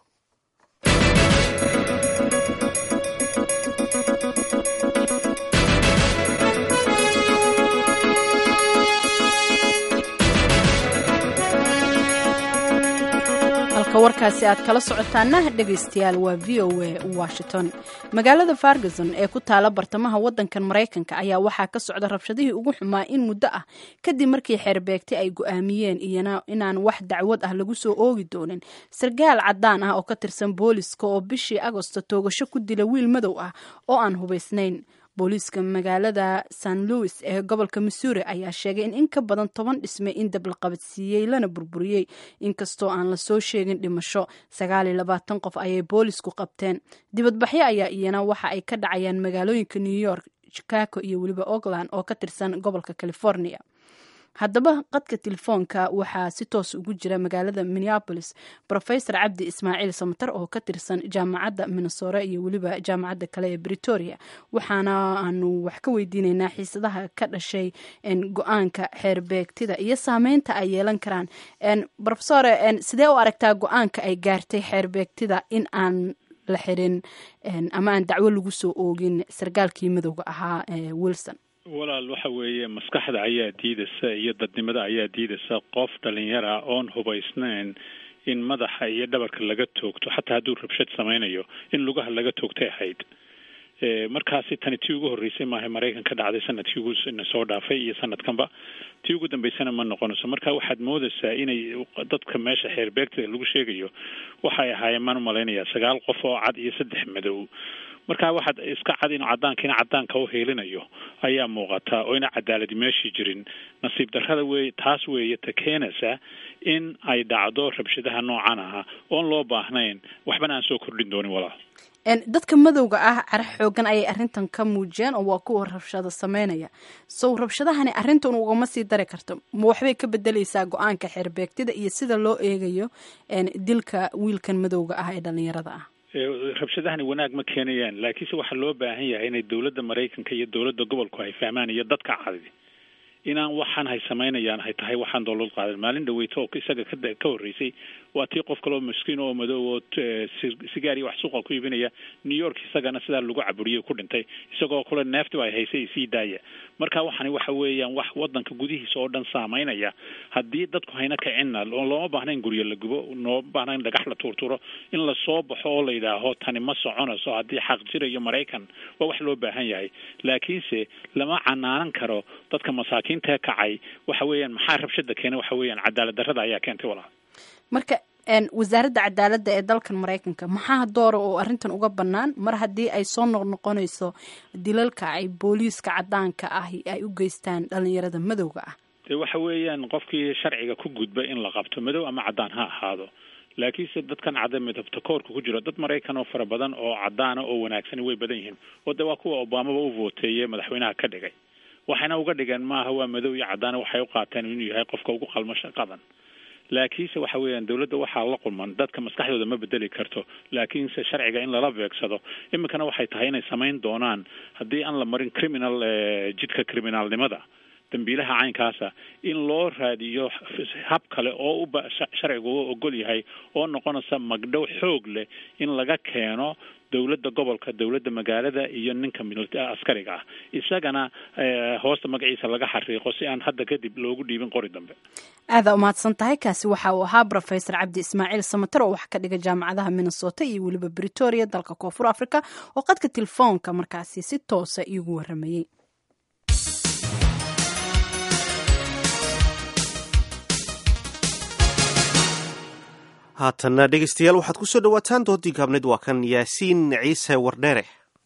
halka warkaasi aad kala socotaana dhegaystayaal waa v o a washington magaalada fargason ee ku taala bartamaha wadankan maraykanka ayaa waxaa ka socda rabshadihii ugu xumaa in muddo ah kadib markii xeerbeegti ay go-aamiyeen iyana inaan wax dacwad ah lagu soo oogi doonin sargaal cadaan ah oo ka tirsan booliska oo bishii agosto toogasho ku dila wiil madow ah oo aan hubaysnayn booliiska magaalada st louis ee gobolka missouri ayaa sheegay in in ka badan toban dhisme in dab la qabadsiiyey lana burburiyey inkastoo aan lasoo sheegin dhimasho sagaal iyo labaatan qof ayay boolisku qabteen dibadbaxyo ayaa iyana waxa ay ka dhacayaan magaalooyinka new york chicago iyo weliba oakland oo ka tirsan gobolka california haddaba qadka telefoonka waxaa si toos ugu jira magaalada minneapolis rofesor cabdi ismaaciil samatar oo ka tirsan jaamacadda minnesore iyo weliba jaamacadda kale ee britoria waxaana aanu wax ka weydiineynaa xiisadaha ka dhashay go-aanka xeerbeegtida iyo saameynta ay yeelan karaan rofesore sidee u aragtaa go-aanka ay gaartay xeerbeegtida in aan la xirin ama aan dacwo lagu soo oogin sargaalkii madowga ahaa wilson walaal waxa weeye maskaxda ayaa diidaysa iyo dadnimada ayaa diidaysa qof dhalinyara oon hubaysnayn in madaxa iyo dhabarka laga toogto xataa hadduu rabshad samaynayo in lugaha laga toogtay ahayd markaasi tani tii ugu horreysay maaha maraykan ka dhacday sanadkii ugu soo dhaafay iyo sanadkanba tii ugu dambeysana ma noqonayso marka waxaad moodaysaa inay dadka meesha xeerbeegta lagu sheegayo waxay ahaayeen maan umalaynayaa sagaal qof oo cad iyo saddex madow marka waxaad iska cad inuu caddaankiina caddaanka u heelinayo ayaa muuqata oo ina cadaaladi meeshii jirin nasiib darrada wey taas weeye ta keenaysa in ay dhacdo rabshadaha noocan aha oon loo baahnayn waxbana aan soo kordhin doonin walaal dadka madowga ah cara xoogan ayay arrintan ka muujiyeen oo waa kuwa rabshado sameynaya sow rabshadahani arrintan ugama sii dari karto ma waxbay ka bedeleysaa go-aanka xeerbeegtida iyo sida loo eegayo dilka wiilkan madowga ah ee dhalinyarada ah rabshadahani wanaag ma keenayaan laakiinse waxaa loo baahan yahay inay dowladda maraykanka iyo dowladda gobolku ay fahmaan iyo dadka cadi inaan waxaan hay samaynayaan hay tahay waxaan doolad qaadan maalin dhaweyto oo isaga ka ka horreysay waa tii qof kaloo miskiin oo madow oo sigaar iyo wax suuqa ku iibinaya new york isagana sidaa lagu caburiyey ku dhintay isagoo kule neeftiba ay haysay sii daaya marka waxani waxa weeyaan wax wadanka gudihiisa oo dhan saameynaya haddii dadku hayna kicinna looma baahna in guryo la gubo looma baahna in dhagax la tuurtuuro in lasoo baxo oo la yidhaaho tani ma soconayso haddii xaq jirayo maraykan waa wax loo baahan yahay laakiinse lama canaanan karo dadka masaakiinta kacay waxa weeyaan maxaa rabshada keena waxa weeyaan cadaalad darrada ayaa keentay walaal marka wasaaradda cadaaladda ee dalkan maraykanka maxaa doora oo arrintan uga bannaan mar haddii ay soo noqnoqonayso dilalka ay booliiska caddaanka ah ay u geystaan dhalinyarada madowga ah de waxa weeyaan qofkii sharciga ku gudba in la qabto madow ama caddaan ha ahaado laakiinse dadkan cadda midabta koorka ku jiro dad maraykan oo fara badan oo caddaana oo wanaagsani way badan yihiin oo de waa kuwa obamaba u vooteeye madaxweynaha ka dhigay waxayna uga dhigeen maaha waa madow iyo caddaana waxay u qaateen inuu yahay qofka ugu qalmo shaqadan laakiinse waxa weeyaan dowladda waxaa la qulman dadka maskaxdooda ma bedeli karto laakiinse sharciga in lala beegsado iminkana waxay tahay inay samayn doonaan haddii aan la marin criminal jidka criminaalnimada dambiilaha caynkaasa in loo raadiyo hab kale oo uba sharcigu u ogol yahay oo noqonaysa magdhow xoog leh in laga keeno dowladda gobolka dowladda magaalada iyo ninka askariga ah isagana hoosta magaciisa laga xariiqo si aan hadda kadib loogu dhiibin qori dambe aadaa umahadsan tahay kaasi waxa uu ahaa rofesor cabdi ismaaciil samater oo wax ka dhiga jaamacadaha minnesota iyo weliba britoria dalka koonfur africa oo qadka telefoonka markaasi si toosa iigu waramayey haatanna dhegeystayaal waxaad ku soo dhowaataan doodii gaabneed waa kan yaasiin ciise wardheere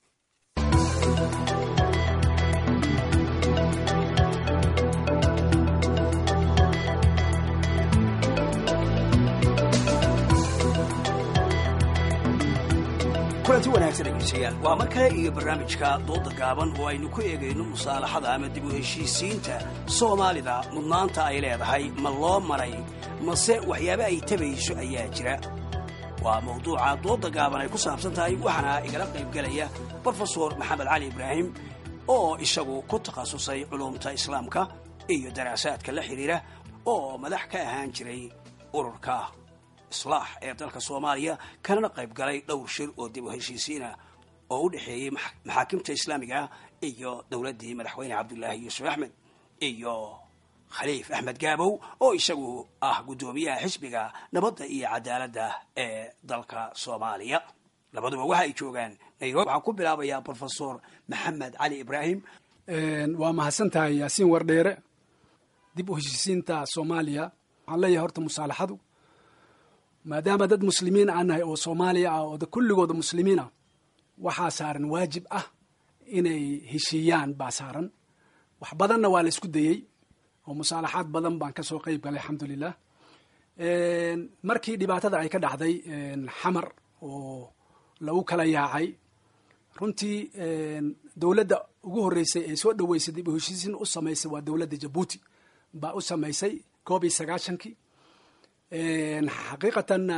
kulanti wanaagsan dhegeystayaal waa mar kale iyo barnaamijka dooda gaaban oo aynu ku eegayno musaalaxada ama dib u heshiisiinta soomaalida mudnaanta ay leedahay ma loo maray mase waxyaaba ay tabayso ayaa jira waa mawduuca dooda gaaban ay ku saabsan tahay waxaana igala qaybgelaya brofesor maxamed cali ibraahim oo isagu ku takhasusay culumta islaamka iyo daraasaadka la xidhiira oo madax ka ahaan jiray ururka islaax ee dalka soomaaliya kanana qayb galay dhowr shir oo dib u heshiisiina oo u dhexeeyey maxaakimta islaamiga iyo dowladdii madaxweyne cabdulaahi yuusuf axmed iyo khaliif axmed gaabow oo isagu ah guddoomiyaha xisbiga nabadda iyo cadaaladda ee dalka soomaaliya labaduba waxa ay joogaan nairobi waxaan ku bilaabayaa brofesor maxamed cali ibraahim waa mahadsan tahay yaasiin wardheere dib u heshiisiinta soomaaliya waxaan leeyahay horta musaalaxadu maadaama dad muslimiin aan nahay oo soomaaliya ah oo kulligooda muslimiin ah waxaa saaran waajib ah inay heshiiyaan baa saaran wax badanna waa la isku dayey oo musaalaxaad badan baan kasoo qeyb galay alxamdulilah markii dhibaatada ay ka dhacday xamar oo lagu kala yaacay runtii dowladda ugu horreysay ee soo dhoweysay dib u heshiisiin u samaysay waa dowladda jabuuti baa u samaysay koob iyo sagaashankii xaqiiqatanna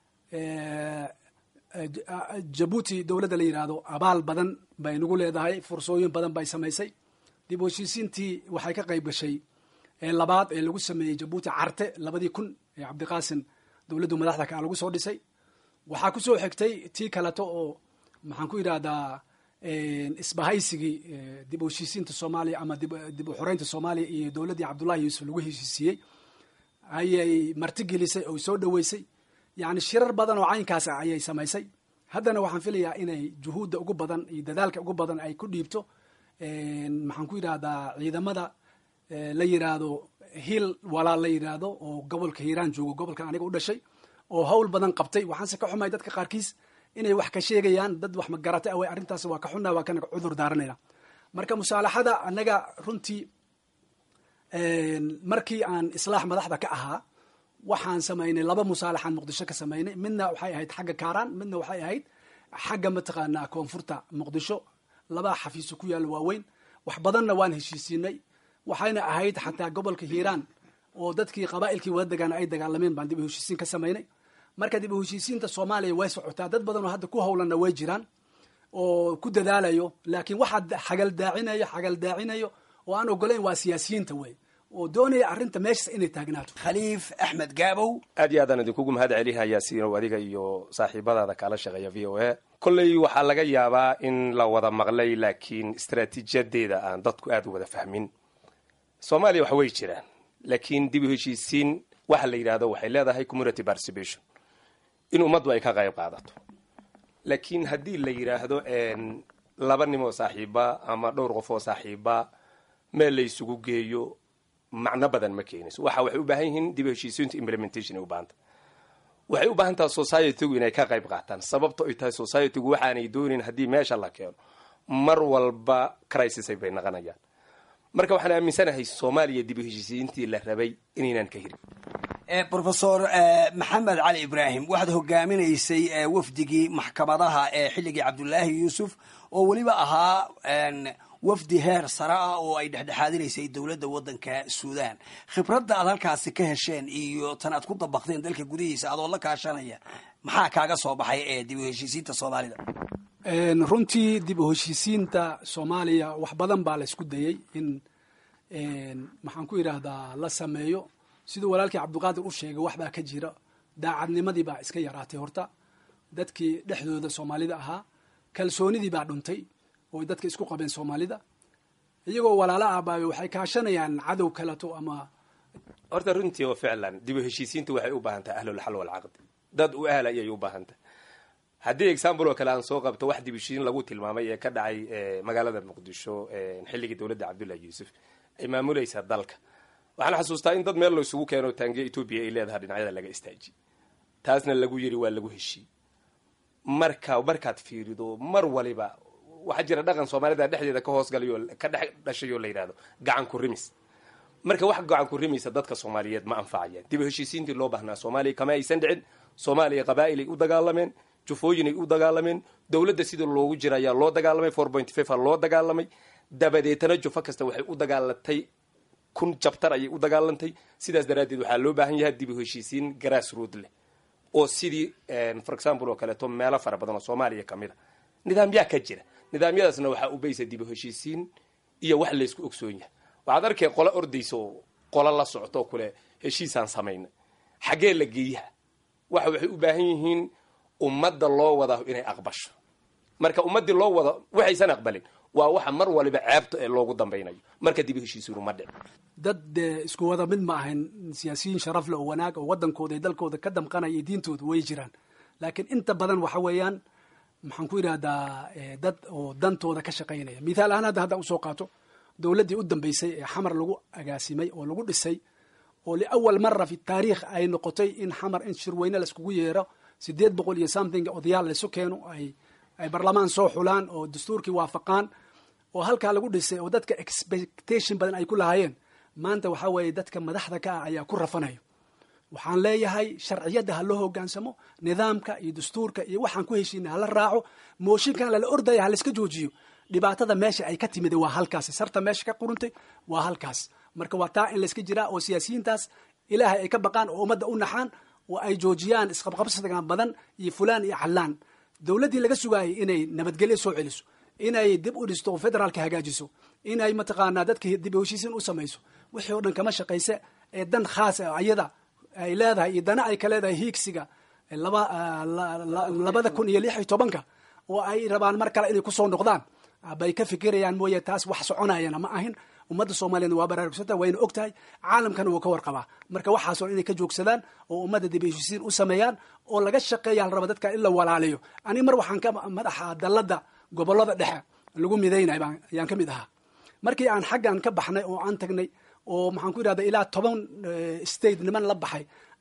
jabuuti dowladda la yidhaahdo abaal badan bay nagu leedahay fursooyin badan bay samaysay dib u heshiisiintii waxay ka qayb gashay labaad ee lagu sameeyey jabuuti carte labadii kun ee cabdiqaasim dowladdu madaxda kaa lagu soo dhisay waxaa kusoo xigtay tii kaleto oo maxaan ku yidhahdaa isbahaysigii dib u heshiisiinta soomaaliya ama dib u xoreynta soomaaliya iyo dowladdii cabdullahi yuusuf lagu heshiisiiyey ayay martigelisay oo soo dhoweysay yani shirar badan oo caynkaas ah ayay samaysay haddana waxaan filayaa inay juhuudda ugu badan iyo dadaalka ugu badan ay ku dhiibto maxaan ku yidhahdaa ciidamada la yidhaahdo hiil walaal la yidhaahdo oo gobolka hiiraan joogo gobolkan aniga u dhashay oo hawl badan qabtay waxaanse ka xumay dadka qaarkiis inay wax ka sheegayaan dad wax magarata awey arrintaas waa ka xunaa waa kana cudur daaranayna marka musaalaxada annaga runtii markii aan islaax madaxda ka ahaa waxaan samaynay laba musaalaxaan muqdisho ka samaynay midna waxay ahayd xagga kaaraan midna waxay ahayd xagga mataqaanaa koonfurta muqdisho labaa xafiiso ku yaalla waaweyn wax badanna waan heshiisiinay waxayna ahayd xataa gobolka hiiraan oo dadkii qabaa'ilkii wada degaana ay dagaalameen baan dib u heshiisiin ka samaynay marka dib u heshiisiinta soomaaliya way socotaa dad badan oo hadda ku howlanna way jiraan oo ku dadaalayo laakiin waxaa xagaldaacinayo xagaldaacinayo oo aan ogolayn waa siyaasiyiinta wey oo doonaya arrinta meeshas inay taagnaato khaliif axmed gaabow aad iyo aadaan idinkugu mahad celihayaa siinow adiga iyo saaxiibadaada kaala shaqeeya v o a kolley waxaa laga yaabaa in la wada maqlay laakiin istaraatiijiyadeeda aan dadku aada u wada fahmin soomaaliya wax way jiraan laakiin dib u heshiisiin waxa la yidhahdo waxay leedahay community participation in ummaddu ay ka qayb qaadato laakiin haddii la yidhaahdo laba nim oo saaxiiba ama dhowr qof oo saaxiiba meel la isugu geeyo macno badan ma keenayso waxa waxay u baahan yihiin dib u heshiisiintu implementation ay u baahanta waxay u baahan tahay societygu inay ka qayb qaataan sababto ay tahay societygu waxaanay doonin haddii meesha la keeno mar walba crisisay bay naqanayaan marka waxaan aaminsanahay soomaaliya dib u heshiisiintii la rabay inaynan ka hirin rofesor maxamed cali ibraahim waxaad hogaaminaysay wafdigii maxkamadaha ee xilligii cabdulaahi yuusuf oo weliba ahaa wafdi heer sare ah oo ay dhexdhexaadinaysay dowladda waddanka suudan khibradda aad halkaasi ka hesheen iyo tan aad ku dabaqdeen dalka gudihiisa adoo la kaashanaya maxaa kaaga soo baxay ee dib u heshiisiinta soomaalida runtii dib u heshiisiinta soomaaliya wax badan baa la isku dayey in maxaan ku yidhaahdaa la sameeyo siduu walaalkii cabdiqaadir u sheegay waxbaa ka jira daacadnimadii baa iska yaraatay horta dadkii dhexdooda soomaalida ahaa kalsoonidii baa dhuntay oo dadka isku qabeen soomaalida iyagoo walaalo ahbaabe waxay kaashanayaan cadow kaleto ama horta runtii oo ficlan dib u heshiisiinta waxay u baahan tahay ahlulxal walcaqdi dad u ahla ayay u baahan tahay haddii example oo kale aan soo qabto wax dib u heshiisiin lagu tilmaamay ee ka dhacay magaalada muqdisho xilligii dowladda cabdullahi yuusuf ay maamulaysa dalka waxaan xasuustaa in dad meel la isugu keeno taangiya etoobiya ay leedahay dhinacyada laga istaajiy taasna lagu yiri waa lagu heshiiy marka markaad fiirido mar waliba waxaa jira dhaqan soomaalida dhexdeeda ka hoosgalayo ka dhex dhashay oo la yidhahdo gacan ku rimis marka wax gacan ku rimaysa dadka soomaaliyeed ma anfacayaan dib u heshiisiintii loo baahnaa soomaaliya kama aysan dhicin soomaaliya qabaa'ilay u dagaalameen jufooyinay u dagaalameen dowladda sida loogu jira ayaa loo dagaalamay four point five a loo dagaalamay dabadeetana jufo kasta waxay u dagaalatay kun jabtar ayay u dagaalantay sidaas daraaddeed waxaa loo baahan yahay dib u heshiisiin grass rood leh oo sidii for example oo kaleeto meelo fara badan oo soomaaliya kamid a nidaamyaa ka jira nidaamyadaasna waxaa ubaysa dib u heshiisiin iyo wax laysku ogsoon yahay waxaad arkay qolo ordaysa oo qolo la socto kule heshiisaan samaynay xaggee la geeyaha waxa waxay u baahan yihiin ummadda loo wada inay aqbasho marka ummaddii loo wada waxaysan aqbalin waa waxa mar waliba ceebta ee loogu dambaynayo marka dib u heshiisiinu ma dhic dad dee isku wada mid ma ahayn siyaasiyiin sharaf leh oo wanaag oo waddankooda iyo dalkooda ka damqanaya iyo diintooda way jiraan laakiin inta badan waxa weeyaan maxaan ku yidhahdaa dad oo dantooda ka shaqaynaya mithaal ahaan hadda hadda usoo qaato dowladdii u dambeysay ee xamar lagu agaasimay oo lagu dhisay oo liawal mara fi taariikh ay noqotay in xamar in shirweyne laiskugu yeero sideed boqol iyo something odayaal laysu keeno ay ay barlamaan soo xulaan oo dastuurkii waafaqaan oo halkaa lagu dhisay oo dadka expectation badan ay ku lahaayeen maanta waxaa weeye dadka madaxda ka ah ayaa ku rafanayo waxaan leeyahay sharciyadda ha loo hogaansamo nidaamka iyo dastuurka iyo waxaan ku heshiina hala raaco mooshinkan lala ordaya halaiska joojiyo dhibaatada meesha ay ka timid waa halkaas sarta meesha ka quruntay waa halkaas marka waa taa in layska jiraa oo siyaasiyiintaas ilaahay ay ka baqaan oo ummadda u naxaan oo ay joojiyaan isqabqabsigan badan iyo fulaan iyo callaan dowladdii laga sugaayay inay nabadgelyo soo celiso inay dib u dhisto oo federaalka hagaajiso inay mataqaanaa dadka dib u heshiisiin u samayso wixii oo dhan kama shaqayse ee dan khaas ah ayada ay leedahay iyo dana ay ka leedahay hiigsiga laba labada kun iyo lix iyo tobanka oo ay rabaan mar kale inay kusoo noqdaan bay ka fikirayaan mooye taas wax soconayana ma ahin ummadda soomaaliyana waa baraarugsanta wayna og tahay caalamkana wuu ka warqabaa marka waxaasoo inay ka joogsadaan oo ummadda dib heshiisiin u sameeyaan oo laga shaqeeya la raba dadka in la walaaliyo ani mar waxaan ka madaxa dalladda gobollada dhexe lagu midaynay ayaan ka mid ahaa markii aan xaggan ka baxnay oo aan tagnay oo maxaan ku yidhahda ilaa toban state niman la baxay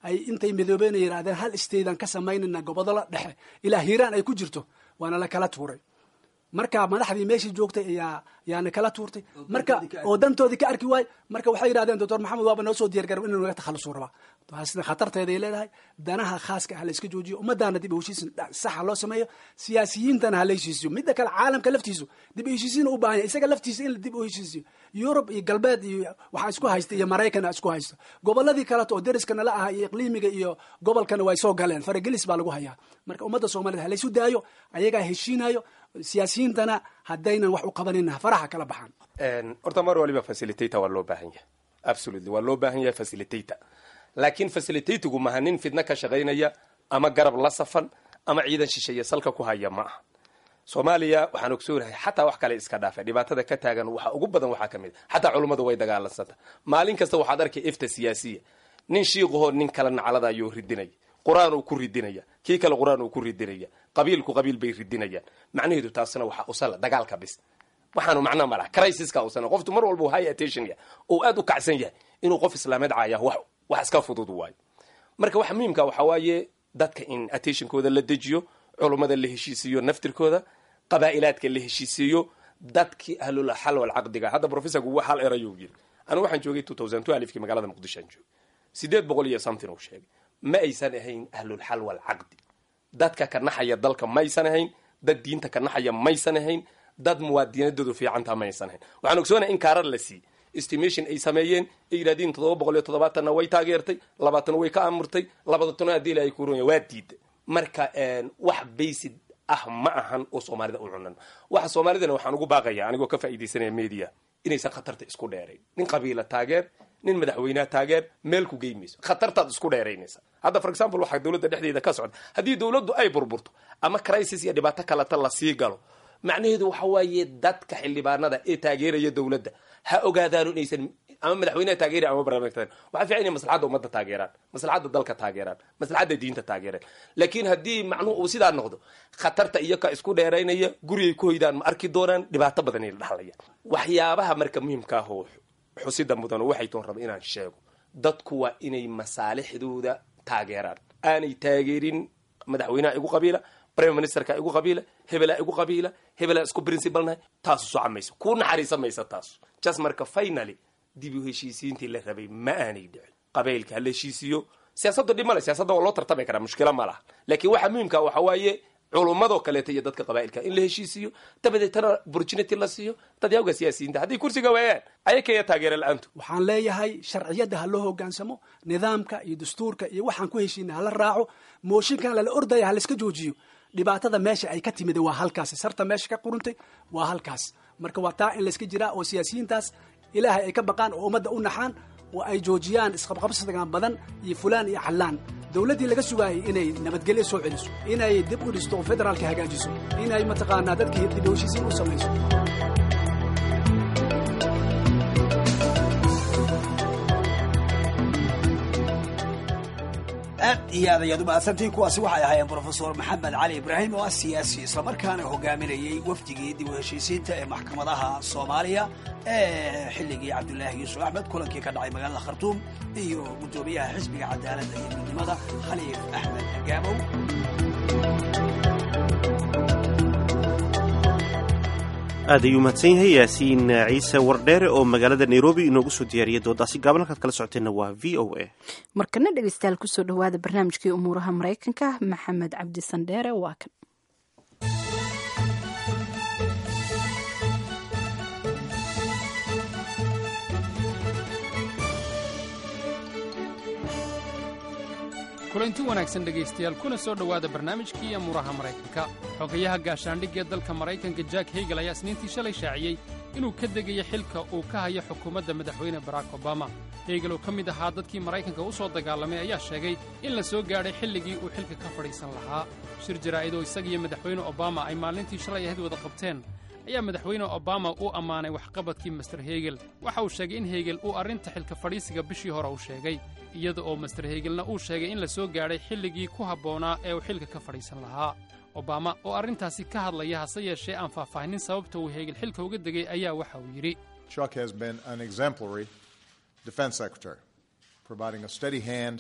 ay intay midoobeen ay yidhahdeen hal staydan ka samaynayna gobodola dhexe ilaa hiiraan ay ku jirto waana la kala tuuray marka madaxdii meeshii joogtay ayaa yaana kala tuurtay marka oo dantoodii ka arki waay marka waxay yidhahdeen doctor maxamed waaba noo soo diyaargarow inuu naga takhalusuu rabaa taasna khatarteeday leedahay danaha khaaska ha la iska joojiyo ummadaana dib u heshiisin saxa loo sameeyo siyaasiyiintana ha la heshiisiyo midda kale caalamka laftiisu dib u heshiisiin u baahan yahay isaga laftiisa in la dib u heshiisiyo yurub iyo galbeed iyo waxaa isku haysta iyo maraykan isku haysta goboladii kaleto oo deriska nala aha iyo iqliimiga iyo gobolkana way soo galeen faragelis baa lagu hayaa marka ummadda soomaaliyed ha laysu daayo ayagaa heshiinayo siyaasiyiintana haddaynan wax u qabanina faraha kala baxaan horta mar waliba facilitator waa loo baahan yahay absolutely waa loo baahan yahay facilitator laakiin facilitatigu maha nin fidno ka shaqaynaya ama garab la safan ama ciidan shisheeye salka ku haya ma aha soomaaliya waxaan ogsoonahay xataa wax kale iska dhaafa dhibaatada ka taagan waxa ugu badan waxaa ka mid a xataa culummadu way dagaalansanta maalin kasta waxaad arkay ifta siyaasiya nin shiiqahoo nin kale naclada ayuu ridinaya qur-aan uu ku ridinaya kii kale qur-aan uu ku ridinaya qabiilku qabiil bay ridinayaan macnaheedu taasna waxaa usala dagaalka bis waxaanu macna malaha crisiska usana qoftu mar walba high attention yahay oo aad u kacsan yahay inuu qof islaameed caaya wax wax iska fudud waayo marka waxa muhiimka waxa waaye dadka in attentionkooda la dejiyo culummada la heshiisiiyo naftirkooda qabaa'ilaadka la heshiisiiyo dadkii ahlul xal wal caqdiga hadda professorku wax hal erayuu yiri anigu waxaan joogay two thousand two alifkii magaalada muqdisho aan joogay sideed boqol iyo something uu sheegay ma aysan ahayn ahlul xal wal caqdi dadka ka naxaya dalka maysan ahayn dad diinta ka naxaya maysan ahayn dad muwaadinadoodu fiicantaa maysan ahayn waxaan ogsoonaya in kaarar la siiyey estimation ay sameeyeen ay yidhahdeen toddoba boqol iyo toddobaatanna way taageertay labaatan way ka amurtay labaatana haddii ilahay kuronya waa diiday marka wax basic ah ma ahan oo soomaalida u cunan waxa soomaalidana waxaan ugu baaqaya anigoo ka faa'iidaysanaya media inaysan khatarta isku dheerayn nin qabiila taageer nin madaxweyneha taageer meel ku geymayso khatartaad isku dheeraynaysa hadda for example waxaa dowladda dhexdeeda ka socda haddii dowladdu ay burburto ama crisis iyo dhibaato kaleta lasii galo macnaheedu waxa waaye dadka xildhibaanada ee taageeraya dowladda ha ogaadaano inaysan ama madaxweyneha taageera ama barnaamijka waxaa fiican inay maslaxadda ummadda taageeraan maslaxadda dalka taageeraan maslaxadda diinta taageeraan laakiin haddii macnuhu uu sidaa noqdo khatarta iyo ka isku dheeraynaya gurigay ku hoydaan ma arki doonaan dhibaato badan ay la dhaxlayaan waxyaabaha marka muhiimka ah oo xusida mudan waxay toon raba inaan sheego dadku waa inay masaalixdooda taageeraan aanay taageerin madaxweynaha igu qabiila prime ministerka igu qabiila hebelaa igu qabiila hebelaa isku principalnahay taasu soca mayso kuu naxariisa maysa taasu jas marka finaly dib u heshiisiintii la rabay ma aanay dhicin qabaylka ha la heshiisiiyo siyaasaddu dhib male siyaasadda waa loo tartami karaa mushkilo ma laha laakiin waxa muhiimka waxa waaye culummadoo kaleeto iyo dadka qabaa'ilka in la heshiisiiyo dabadeetana opportunity la siiyo dadyawga siyaasiyiinta haddii kursiga waayaan ayakaya taageera la-aantu waxaan leeyahay sharciyadda ha loo hogaansamo nidaamka iyo dastuurka iyo waxaan ku heshiina hala raaco mooshinkan lala ordaya ha laiska joojiyo dhibaatada meesha ay ka timid waa halkaas sarta meesha ka quruntay waa halkaas marka waa taa in layska jiraa oo siyaasiyiintaas ilaahay ay ka baqaan oo ummadda u naxaan oo ay joojiyaan isqabqabsigan badan iyo fulaan iyo callaan dowladdii laga sugaayay inay nabadgelyo soo celiso inay dib u dhisto oo federaalka hagaajiso inay mataqaanaa dadkii dib u heshiisiin u samayso aad iyo aad ayaad u mahadsantiin kuwaasi waxay ahaayeen brofesor maxamed cali ibraahim oo ah siyaasi islamarkaana hogaaminayay wafdigii dib u heshiisiinta ee maxkamadaha soomaaliya ee xilligii cabdulaahi yuusuf axmed kulankii ka dhacay magaalada khartuum iyo guddoomiyaha xisbiga cadaaladda iyo midnimada khaliif axmed gaabow aad ayuu mahadsan yahay yaasiin ciise wardheere oo magaalada nairobi inoogu soo diyaariyay doodaasi gaaban halkaad kala socoteenna waa v o a markana dhegeystayaal kusoo dhawaada barnaamijkii umuuraha maraykanka maxamed cabdi sandheere waa kan kulanti wanaagsan dhegaystayaal kuna soo dhowaada barnaamijkii amuuraha maraykanka xogayaha gaashaandhigga ee dalka maraykanka jack hegel ayaa isniintii shalay shaaciyey inuu ka degayo xilka uu ka hayo xukuumadda madaxweyne barack obama hegel oo ka mid ahaa dadkii maraykanka u soo dagaalamay ayaa sheegay in la soo gaadhay xilligii uu xilka ka fadhiisan lahaa shir jaraa'id oo isagiyo madaxweyne obama ay maalintii shalay ahayd wada qabteen ayaa madaxweyne obama u ammaanay waxqabadkii master hegel waxa uu sheegay in hegel uu arrinta xilka fadhiisiga bishii hore u sheegay iyada oo master hegelna uu sheegay in la soo gaadhay xilligii ku habboonaa ee uu xilka ka fadhiisan lahaa obama oo arrintaasi ka hadlaya hase yeeshee aan faahfaahinin sababta uu hegel xilka uga degay ayaa waxa uu yidhi Chuck has been an exemplary defense secretary, providing a steady hand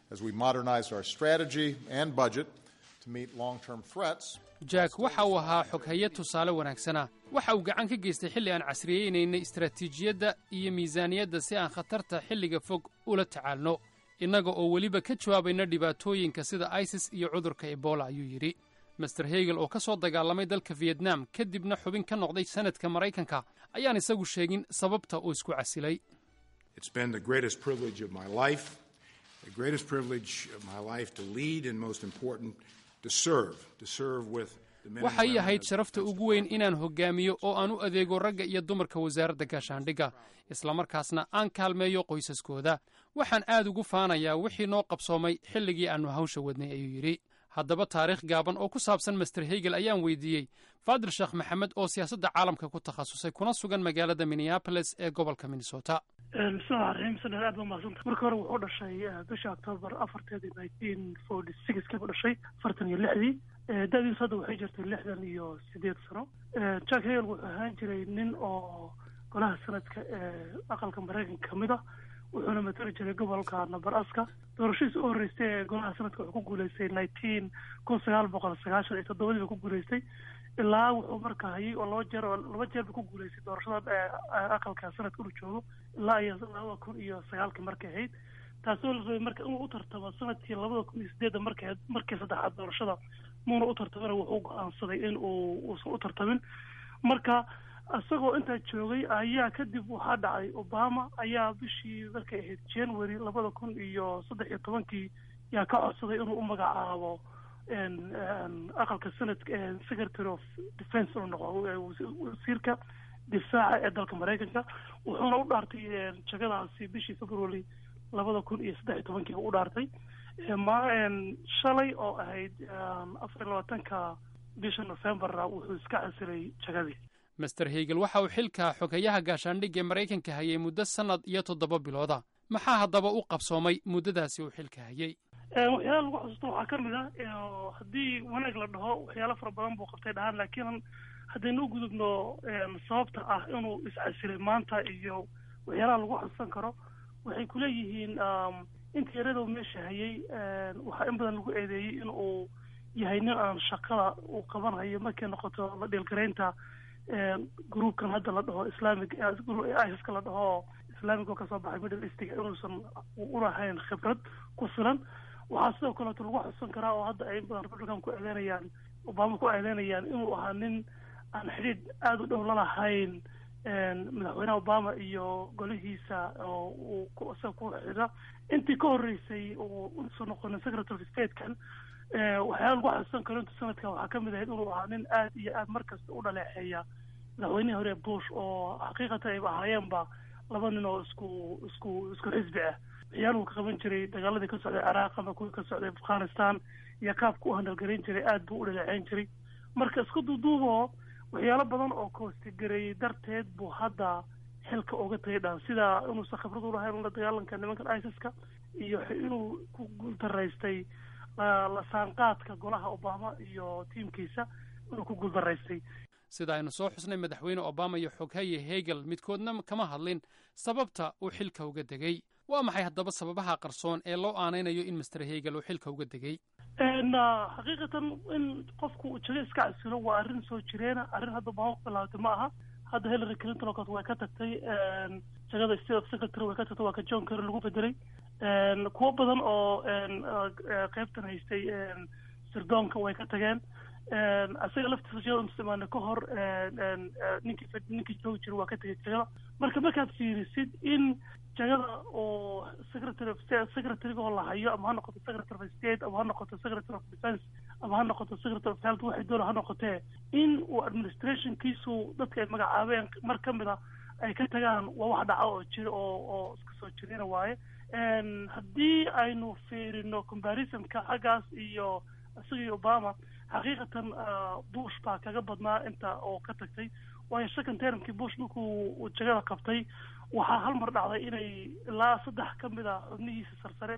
as we modernized our strategy and budget to meet long-term threats. jack waxa uu ahaa xoghaye tusaale wanaagsana waxa uu gacan ka geystay xilli aan casriyeynaynay istaraatiijiyadda iyo miisaaniyadda si aan khatarta xilliga fog ula tacaalno innaga oo weliba ka jawaabayna dhibaatooyinka sida isis iyo cudurka ebola ayuu yidhi master hegel oo ka soo dagaalamay dalka fiyetnam kadibna xubin ka noqday sanadka maraykanka ayaan isagu sheegin sababta uu isku casilay It's been the greatest privilege of my life, the greatest privilege of my life to lead and most important, to serve, to serve with the men and waxay women ahayd of- sharafta ugu weyn inaan hoggaamiyo oo aan u adeego ragga iyo dumarka wasaaradda gaashaandhigga islamarkaasna aan kaalmeeyo qoysaskooda waxaan aad ugu faanayaa wixii noo qabsoomay xilligii aannu hawsha wadnay ayuu yidhi haddaba taariikh gaaban oo ku saabsan master hegel ayaan weydiiyey faadir sheekh maxamed oo siyaasadda caalamka ku takhasusay kuna sugan magaalada minneapolis ee gobolka minnesota bismillahi raxiim sanad aad ba umahadsanta marka hore wuxuu dhashay eh, bisha octoobar afarteedii nineteen forty sixkii buu dhashay afartan iyo lixdii Eh, da-diisu hadda waxay jirtay lixdan iyo sideed sano Eh, jack hegel wuxuu ahaan jiray nin oo golaha sanadka ee aqalka maraykanka kamid ah wuxuuna matali jiray gobolka nabaraska doorashadiisa u horreysay ee golaha sanadka wuxuu ku guuleystay nineteen kun sagaal boqol sagaashan iyo toddobadii buu ku guuleystay ilaa wuxuu marka hayay oo laba jeer oo laba jeer buu ku guuleystay doorashada ee aqalka sanadka uu joogo ilaa iyo labada kun iyo sagaalkii markay ahayd taasoo la rabay marka inuu u tartamo sanadkii labada kun iyo sideedda markay markii saddexaad doorashada muuna u tartamina wuxuu go-aansaday in uu uusan u tartamin marka isagoo intaa joogay ayaa kadib waxaa dhacay obama ayaa bishii markay ahayd january labada kun iyo saddex iyo tobankii yaa ka codsaday inuu u magacaabo en- en aqalka sanadka ee secretary of defense inuu noqdo ee wasi- wasiirka difaaca ee dalka maraykanka wuxuuna u dhaartay en, jagadaasi bishii february labada kun iyo saddex iyo tobankii u dhaartay Eh, ma en, shalay oo ahayd en, afar iyo labaatanka bisha novemberna wuxuu iska casilay jagadii master hegel waxa uu xilka xoghayaha gaashaandhigga ee maraykanka hayay muddo sannad iyo toddoba bilooda maxaa haddaba u qabsoomay muddadaasi uu xilka hayay Eh, waxyaalaha lagu xusuusto waxaa ka mid ah eh, haddii wanaag la dhaho waxyaalo fara badan buu qabtay dhahaan laakiin haddaynu u gudubno em, sababta ah inuu iscasilay maanta iyo waxyaalaha lagu xusuusan karo waxay kuleeyihiin um, inta yarada uu meesha hayay em, waxaa in badan lagu eedeeyey in uu yahay nin aan shaqada uu qabanhayo markay noqoto la dhiilgaraynta em, gruupkan hadda la dhaho islamic iska la dhaho islamic oo kasoo baxay middle eastiga inuusan u lahayn khibrad ku filan waxaa sidoo kaleeto lagu xusan karaa oo hadda ay in badan republican ku eedeynayaan obama ku eedeynayaan inuu ahaa nin aan xidhiidh aada u dhow la lahayn en, madaxweynaha obama iyo golihiisa oo uu ku- isaga ku xidha intii ka horreysay oo usoo noqonin secretary of state-kan eh, waxyaala lagu xusan karo inta sanadkan waxaa kamid ahayd inuu ahaa nin aad iyo aad markasta u dhaleeceeya madaxweynihii hore bush oo xaqiiqatan ayba ahaayeenba laba nin oo isku isku isku xisbi ah waxyaaluhu ka qaban jiray dagaaladii ka socday ciraaq ama kuwii ka socday afghanistan iyo qaabka u handalgarayn jiray aad buu u dhaleeceyn jiray marka isku duuduuboo waxyaalo badan oo koostigareeyey darteed buu hadda xilka uga tagay dhan sida inuusan khibrad u lahayn la dagaalanka nimankan isiska iyo inuu ku guuldaraystay la la saanqaadka golaha obama iyo tiimkiisa inuu ku guuldaraystay sida aynu soo xusnay madaxweyne obama iyo xoghaye hegel midkoodna kama hadlin sababta uu xilka uga degay waa maxay haddaba sababaha qarsoon ee loo aanaynayo in master hegel uu xilka uga degay En, ah, xaqiiqatan in qofku uu jago iska casilo waa arrin soo jireena arrin hadda obama ku bilaabatay ma aha hadda hillary clinton oo kale way ka tagtay en, jagada state of secretary way ka tagtay waa ka john kerry lagu bedelay En, kuwo badan oo en, ah, eh, qaybtan haystay en, sirdoonka way ka tageen En, asaga laftiisa jagada intuusan ka hor en, en, eh, ninkii fed- ninkii joogi jiray waa ka tegay jagada marka markaad fiirisid in jagada oo secretary of state secretary-ga oo la hayo ama ha noqoto secretary of state ama ha noqoto secretary of defense ama ha noqoto secretary of health waxay doona ha noqotee in uu administrationkiisu dadka ay magacaabeen mar ka mid a ay ka tagaan waa wax dhaca oo jira oo oo iska soo jirina waaye En, haddii aynu fiirino comparisonka xaggaas iyo isaga iyo obama xaqiiqatan ah, bush baa kaga badnaa inta oo ka tagtay waayo second termkii bush markuu uu jagada qabtay waxaa hal mar dhacday inay ilaa saddex ka mid a xubnihiisa sarsare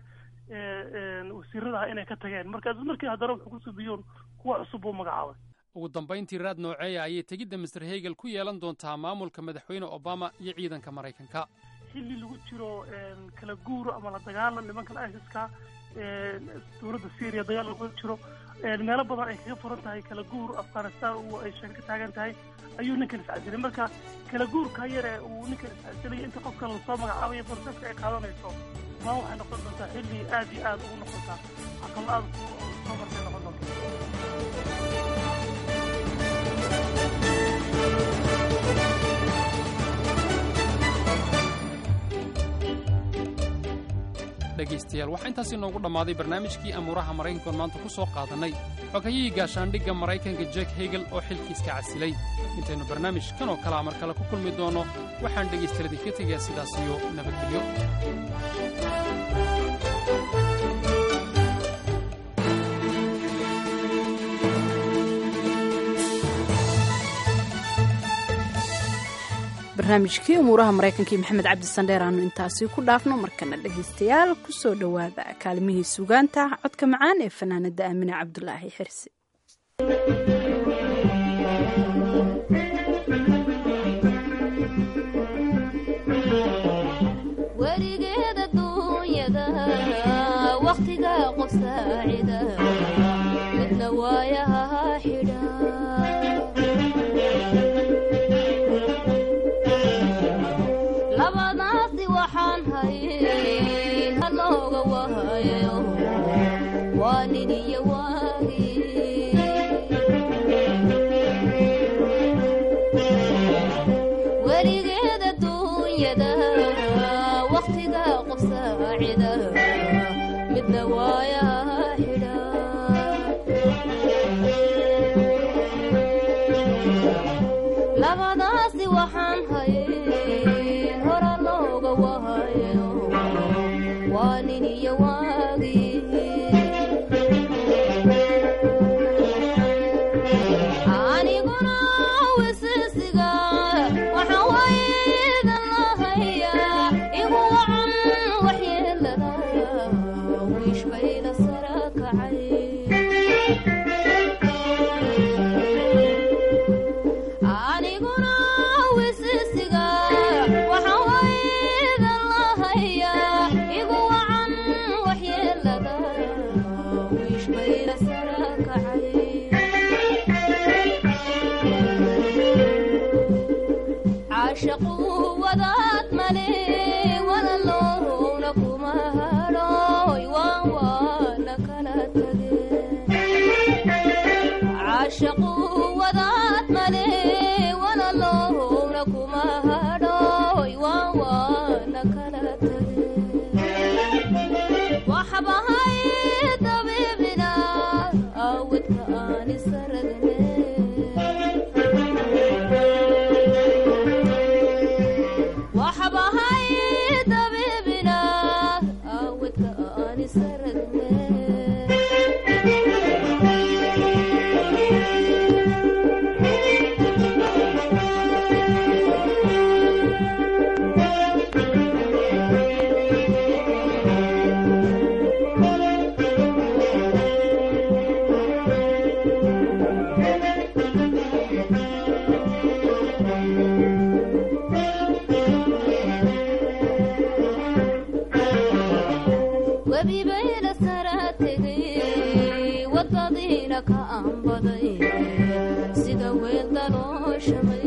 ee wasiiradaha inay ka tageen marka markii haddana wuxuu ku subiyoon kuwa cusub buu magacaabay ugu dambayntii raad nooceeya ayay tegidda master hegel ku yeelan doontaa maamulka madaxweyne obama iyo ciidanka maraykanka xilli lagu jiro kala guuro ama la dagaalan nimankan isiska dowladda syria dagaal lagu jiro meelo badan ay kaga furan tahay kala guur afghanistan uu ay sheeg ka taagan tahay ayuu ninkan iscasilay marka kala guurka yare uu ninkan iscasilay inta qofkan lasoo magacaabayo borseska ay qaadanayso maa waxay noqon doontaa xilli aad iyo aad ugu noqontaa caqabad aad soo martay noqon doonta dhegaystayaal waxaa intaasi noogu dhammaaday barnaamijkii amuuraha maraykankoon maanta ku soo qaadannay xogayihii gaashaandhigga maraykanka jek hegel oo xilkiiska casilay intaynu barnaamij kan oo kalea mar kale ku kulmi doonno waxaan dhegaystaladii ka tegayaa sidaas iyo nabadgelyo barnaamijkii umuuraha maraykanka iyo maxamed cabdi sandheer aanu intaasi ku dhaafno markana dhegaystayaal kusoo dhowaada kaalimihii sugaanta codka macaan ee fanaanada aamine cabdulaahi xirsi werigeeda duunyada wakhtiga qof saacida midna waayaha xidha labadaasi waxaan hayay halooga wahayo waa nin iyo waagi weligeeda duunyada wakhtiga qof saacida midna waayaha xidha labadaasi waxaan hayay hora looga wahayo waa nin iyo waagi aniguna wisisiga waxaan waydan lahayaa igu wacan waxyeelada wiish bayda sara kacay aniguna wisisiga waxaan waydan lahayaa igu wacan waxyeelada wiish bayda sara kacay caashaqu wadaad male walaloowna kuma hadhooy waan waana kala tageen caashaqu wadaad male walaloowna kuma hadhooy waan waana kala tageen waxbahay dabiibina awdka aan isaragne waxbahay dabiibina awdka aan isaragne webibayna sara tegay wadadiina ka aanbaday sida weel dalooshamay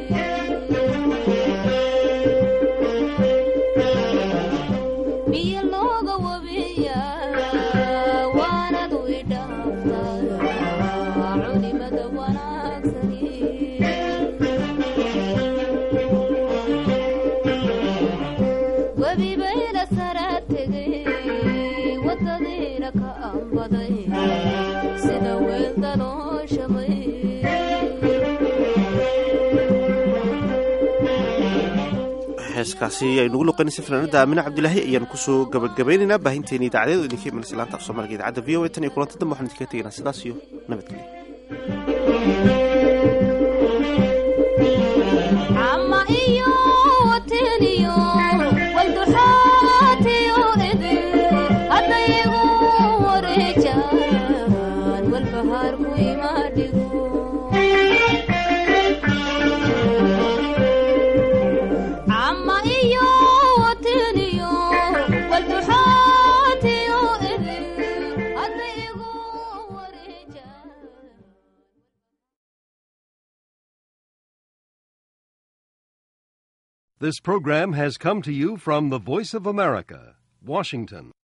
biyo looga wabiya waanadu idhaaftaa culimada wanaagsani webibayna sara tegay wadadiina ka aanbaday sida weel dalooshamay heeskaasi aynugu luqaynaysa fanaanada aamine cabdilaahi ayaan kusoo gabagabaynaynaa baahinteeni idaacadeedu idinka imanaysa laanta af soomaaliga idaacadda v o a tan iyo kulanta dambe waxaan idinkaga tegaynaa sidaas iyo nabadgelyo ama iyo wateniyo walduxaatiyo idin hadda igu wareejaan walbahaarku imaadhigo ama iyo This program has come to you from the Voice of America, Washington.